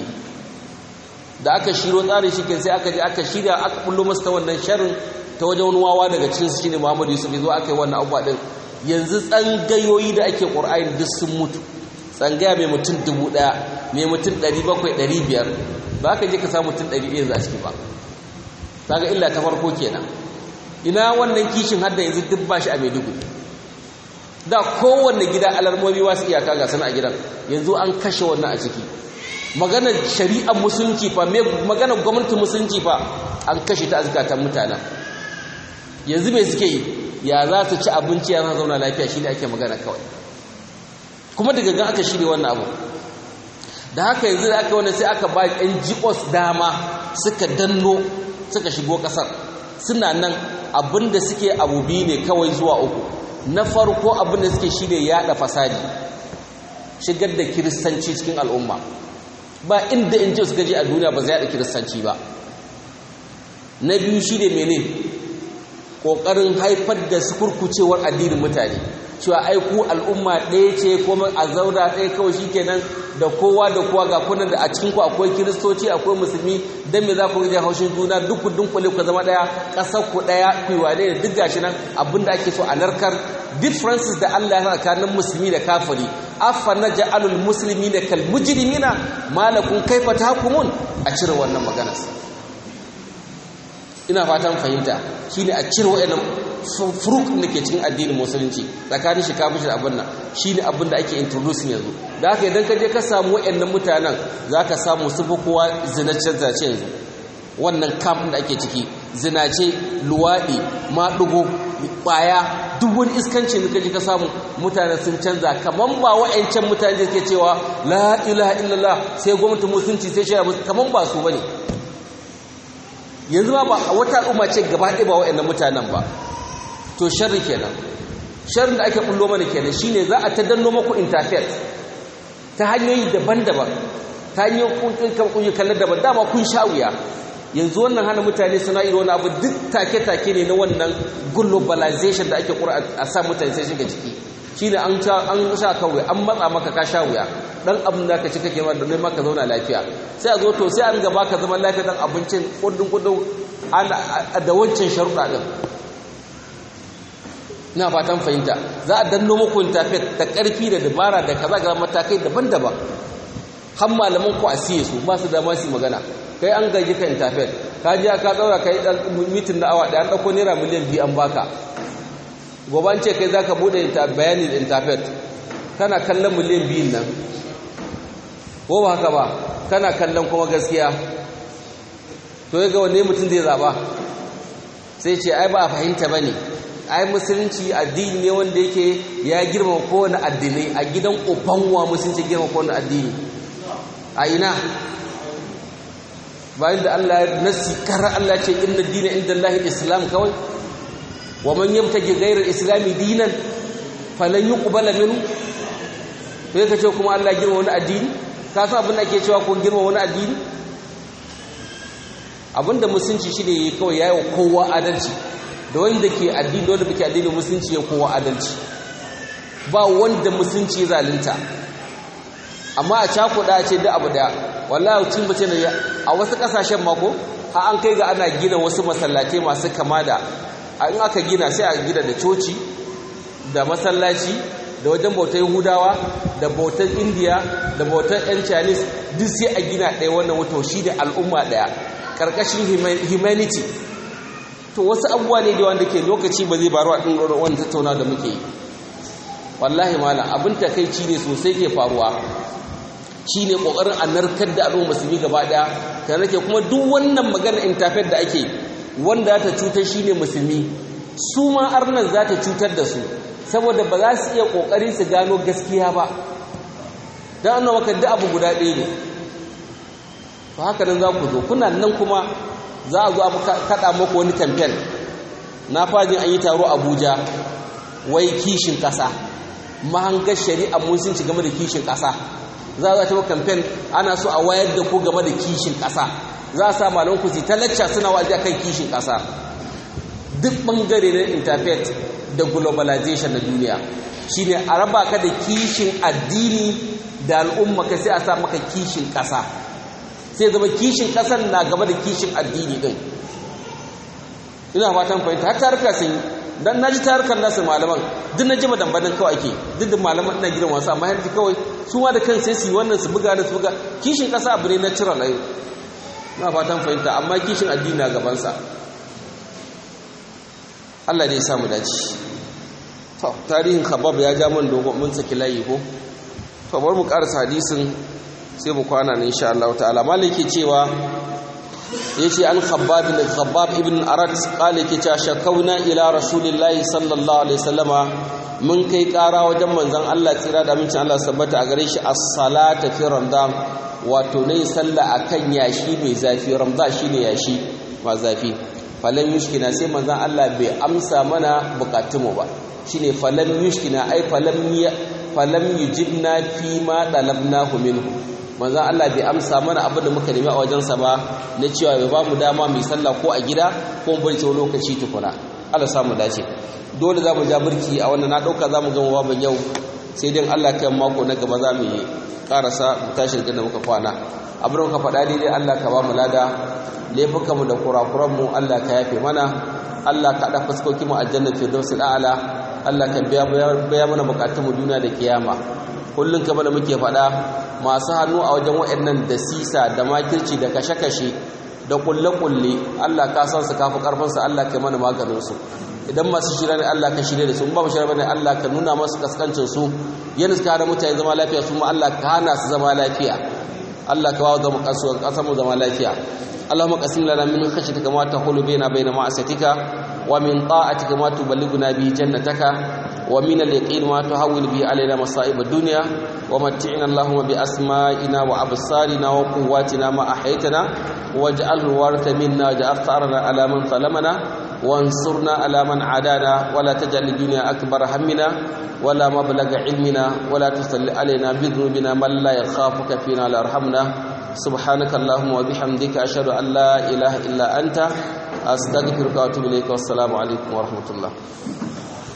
da aka shiro tsarin shi sai aka je aka shirya aka bullo masa ta wannan sharrin ta wajen wani wawa daga cikin su shine Muhammadu Yusuf ya zo aka yi wannan abuwa din yanzu tsangayoyi da ake Qur'ani duk sun mutu tsangaya mai mutum dubu ɗaya mai mutum ɗari bakwai ɗari biyar ba ka je ka samu mutum ɗari ɗaya za ciki ba ta ga illa ta farko kenan ina wannan kishin hadda yanzu duk ba shi a maiduguri da kowanne gida alarmomi wasu iyaka ga sana a gidan yanzu an kashe wannan a ciki maganar shari'ar musulunci fa maganar gwamnatin musulunci fa an kashe ta a zukatan mutanen yanzu mai suke yi ya za su ci abinci ya zauna lafiya shi ne ake magana kawai kuma daga gan aka shirya wannan abu da haka yanzu da aka wani sai aka ba NGOs dama suka danno suka shigo kasar suna nan abinda suke abu biyu ne kawai zuwa uku na farko abinda suke shine yada fasadi shigar da kiristanci cikin al'umma ba inda NGOs suka je a duniya ba zai yada kiristanci ba na biyu shi ne mene ƙoƙarin haifar da sukurkucewar addinin mutane cewa ai ku al'umma ɗaya ce kuma a zauna ɗaya kawai shi kenan da kowa da kowa ga kunan da a cikin ku akwai kiristoci akwai musulmi dan me za ku rage haushin juna duk ku dunkule ku zama ɗaya ƙasar ku ɗaya ku yi wane duk gashi nan abin da ake so a narkar differences da Allah ya tsakanin musulmi da kafiri afa naj'alul muslimina kal mujrimina malakum kaifa tahkumun a cire wannan maganar ina fatan fahimta shine a cire wayannan furuk da ke cikin addinin musulunci tsakanin shi kafin shi abin nan shine abin da ake introducing yanzu da haka idan ka je ka samu wayannan mutanen zaka samu su kowa zinace zace yanzu wannan camp da ake ciki zinace luwadi maɗugo ƙwaya duk wani iskancin da kaji ka samu mutane sun canza kaman ba wa'ancan mutane da ke cewa la ilaha illallah sai gwamnatin musulunci sai shaya kaman ba su bane yanzu ma ba wata al'umma ce gaba ɗaya ba wa'annan mutanen ba to sharri kenan sharrin da ake kullo mana kenan shine za a ta danno maku interface ta hanyoyi daban-daban ta hanyoyin kun kallon daban dama kun sha wuya yanzu wannan hana mutane suna iri wani abu duk take-take ne na wannan globalization da ake kura a sa mutane sai shiga ciki shi ne an sha kawai an matsa maka ka sha wuya dan abin da ka ci kake ma domin maka zauna lafiya sai a zo to sai an gaba ka zama lafiya dan abincin kudin kudin da wancan sharuɗa ɗin ina fatan fahimta za a danno muku intafet da ƙarfi da dabara da kaza ga matakai daban-daban har malaman ku a siye su ba su dama su magana kai an gaji ka intafet ka ji ka daura kai dan mitin na awa da an dauko naira miliyan biyu an baka gobe an ce kai zaka bude bayani da intafet kana kallon miliyan biyun nan ko ba haka ba kana kallon kuma gaskiya to ya ga wanne mutum zai zaba sai ce ai ba a fahimta bane ai musulunci addini ne wanda yake ya girma kowane addinai a gidan ubanwa musulunci girma kowane addini a ina bayan da Allah ya nasi karar Allah ce inna dina inda Allah islam kawai wa man yabtaji ghayra islami dinan falan yuqbala minhu to yake ce kuma Allah girma wani addini ka san abin da ake cewa ko girma wani addini abinda musulunci shine yayi kawai yayi wa kowa adalci da wanda ke addini da wanda bake addini musulunci ya kowa adalci ba wanda musulunci zalunta amma a cakuɗa ce da abu da wallahi cin bace da a wasu ƙasashen mako har an kai ga ana gina wasu masallatai masu kama da in aka gina sai a gina da coci da masallaci da wajen bautar yahudawa da bautar indiya da bautar yan chinese duk sai a gina ɗaya wannan wato shi da al'umma ɗaya ƙarƙashin humanity to wasu abubuwa ne da wanda ke lokaci ba zai baro a ɗin wani tattauna da muke yi wallahi malam abin takaici ne sosai ke faruwa shi ne ƙoƙarin a narkar da al'umma musulmi gaba ɗaya ta nake kuma duk wannan maganar intafet da ake wanda za ta cutar shi ne musulmi su ma arnan za ta cutar da su saboda ba za su iya ƙoƙari su gano gaskiya ba don an maka duk abu guda ɗaya ne to haka nan za ku zo kuna nan kuma za a zo a kaɗa maku wani kamfen na fajin an yi taro abuja wai kishin ƙasa mahangar shari'a mun sun ci game da kishin ƙasa za a taɓa kamfen ana so a wayar da ku game da kishin ƙasa za a sa malaman ku ta lacca suna wa'azi akan kishin ƙasa duk ɓangare na interfaith da globalization na duniya shine a raba ka da kishin addini da al'umma ka sai a sa maka kishin ƙasa sai zama kishin ƙasar na gaba da kishin addini ɗin ina fatan fahimta har taruka sun yi dan naji tarukan nasu malaman duk na ji madambanin kawai ake duk da malaman ina gidan wasu amma yanzu kawai su ma da kan sai su yi wannan su buga da su buga kishin ƙasa abu ne na cire layu ina fatan fahimta amma kishin addini na gabansa Allah dai ya samu dace to tarihin khabab ya ja man dogon mun saki layi ko to bar mu karasa hadisin sai mu kwana ne insha Allah ta'ala maliki cewa yace an khabbab ibn khabbab ibn arad qala yake cewa shakauna ila rasulillahi sallallahu alaihi wasallama mun kai kara wajen manzon Allah tsira da amincin Allah sabbata a gare shi as-salata fi ramadan wato nayi sallah akan yashi mai zafi ramadan shine yashi ma zafi falan yushkina sai manzon Allah bai amsa mana bukatunmu ba shine falan yushkina ai falam ya falam yujibna fi ma dalabnahu minhu manzon Allah bai amsa mana abin da muka nemi a wajensa ba na cewa bai ba mu dama mu sallah ko a gida ko mu bari wani lokaci tukuna Allah samu dace dole za mu ja burki a wannan na dauka za mu gama babban yau sai dai Allah kan mako na gaba za mu yi karasa mu tashi da muka kwana abin da muka faɗa daidai Allah ka ba mu lada laifukanmu da kurakuranmu Allah ka yafe mana Allah ka haɗa fuskokinmu a jannar firdausul a'la Allah ka biya mana bukatunmu duniya da kiyama kullum kamar da muke faɗa masu hannu a wajen waɗannan da sisa da makirci da kashe-kashe da kulle-kulle Allah ka san su kafi karfinsu Allah ka mana maganin su idan masu shirya ne Allah ka shirya da su ba mu shirya bane Allah ka nuna masu kaskancin su yana suka hana mutane zama lafiya su ma Allah ka hana su zama lafiya Allah ka bawa zama kasuwar kasar mu zama lafiya اللهم قسم لنا من خشيتك ما تحول بيننا بين معصيتك ومن طاعتك ما تبلغنا به جنتك ومن اليقين ما تهون به علينا مصائب الدنيا ومتعنا اللهم بأسمائنا وأبصارنا وقواتنا ما أحيتنا واجعله الوارث منا واجعل ثأرنا على من ظلمنا وانصرنا على من عادانا ولا تجعل الدنيا أكبر همنا ولا مبلغ علمنا ولا تسل علينا بذنوبنا من لا يخافك فينا لا يرحمنا سبحانك اللهم وبحمدك أشهد أن لا إله إلا أنت أستغفرك وأتوب إليك والسلام عليكم ورحمة الله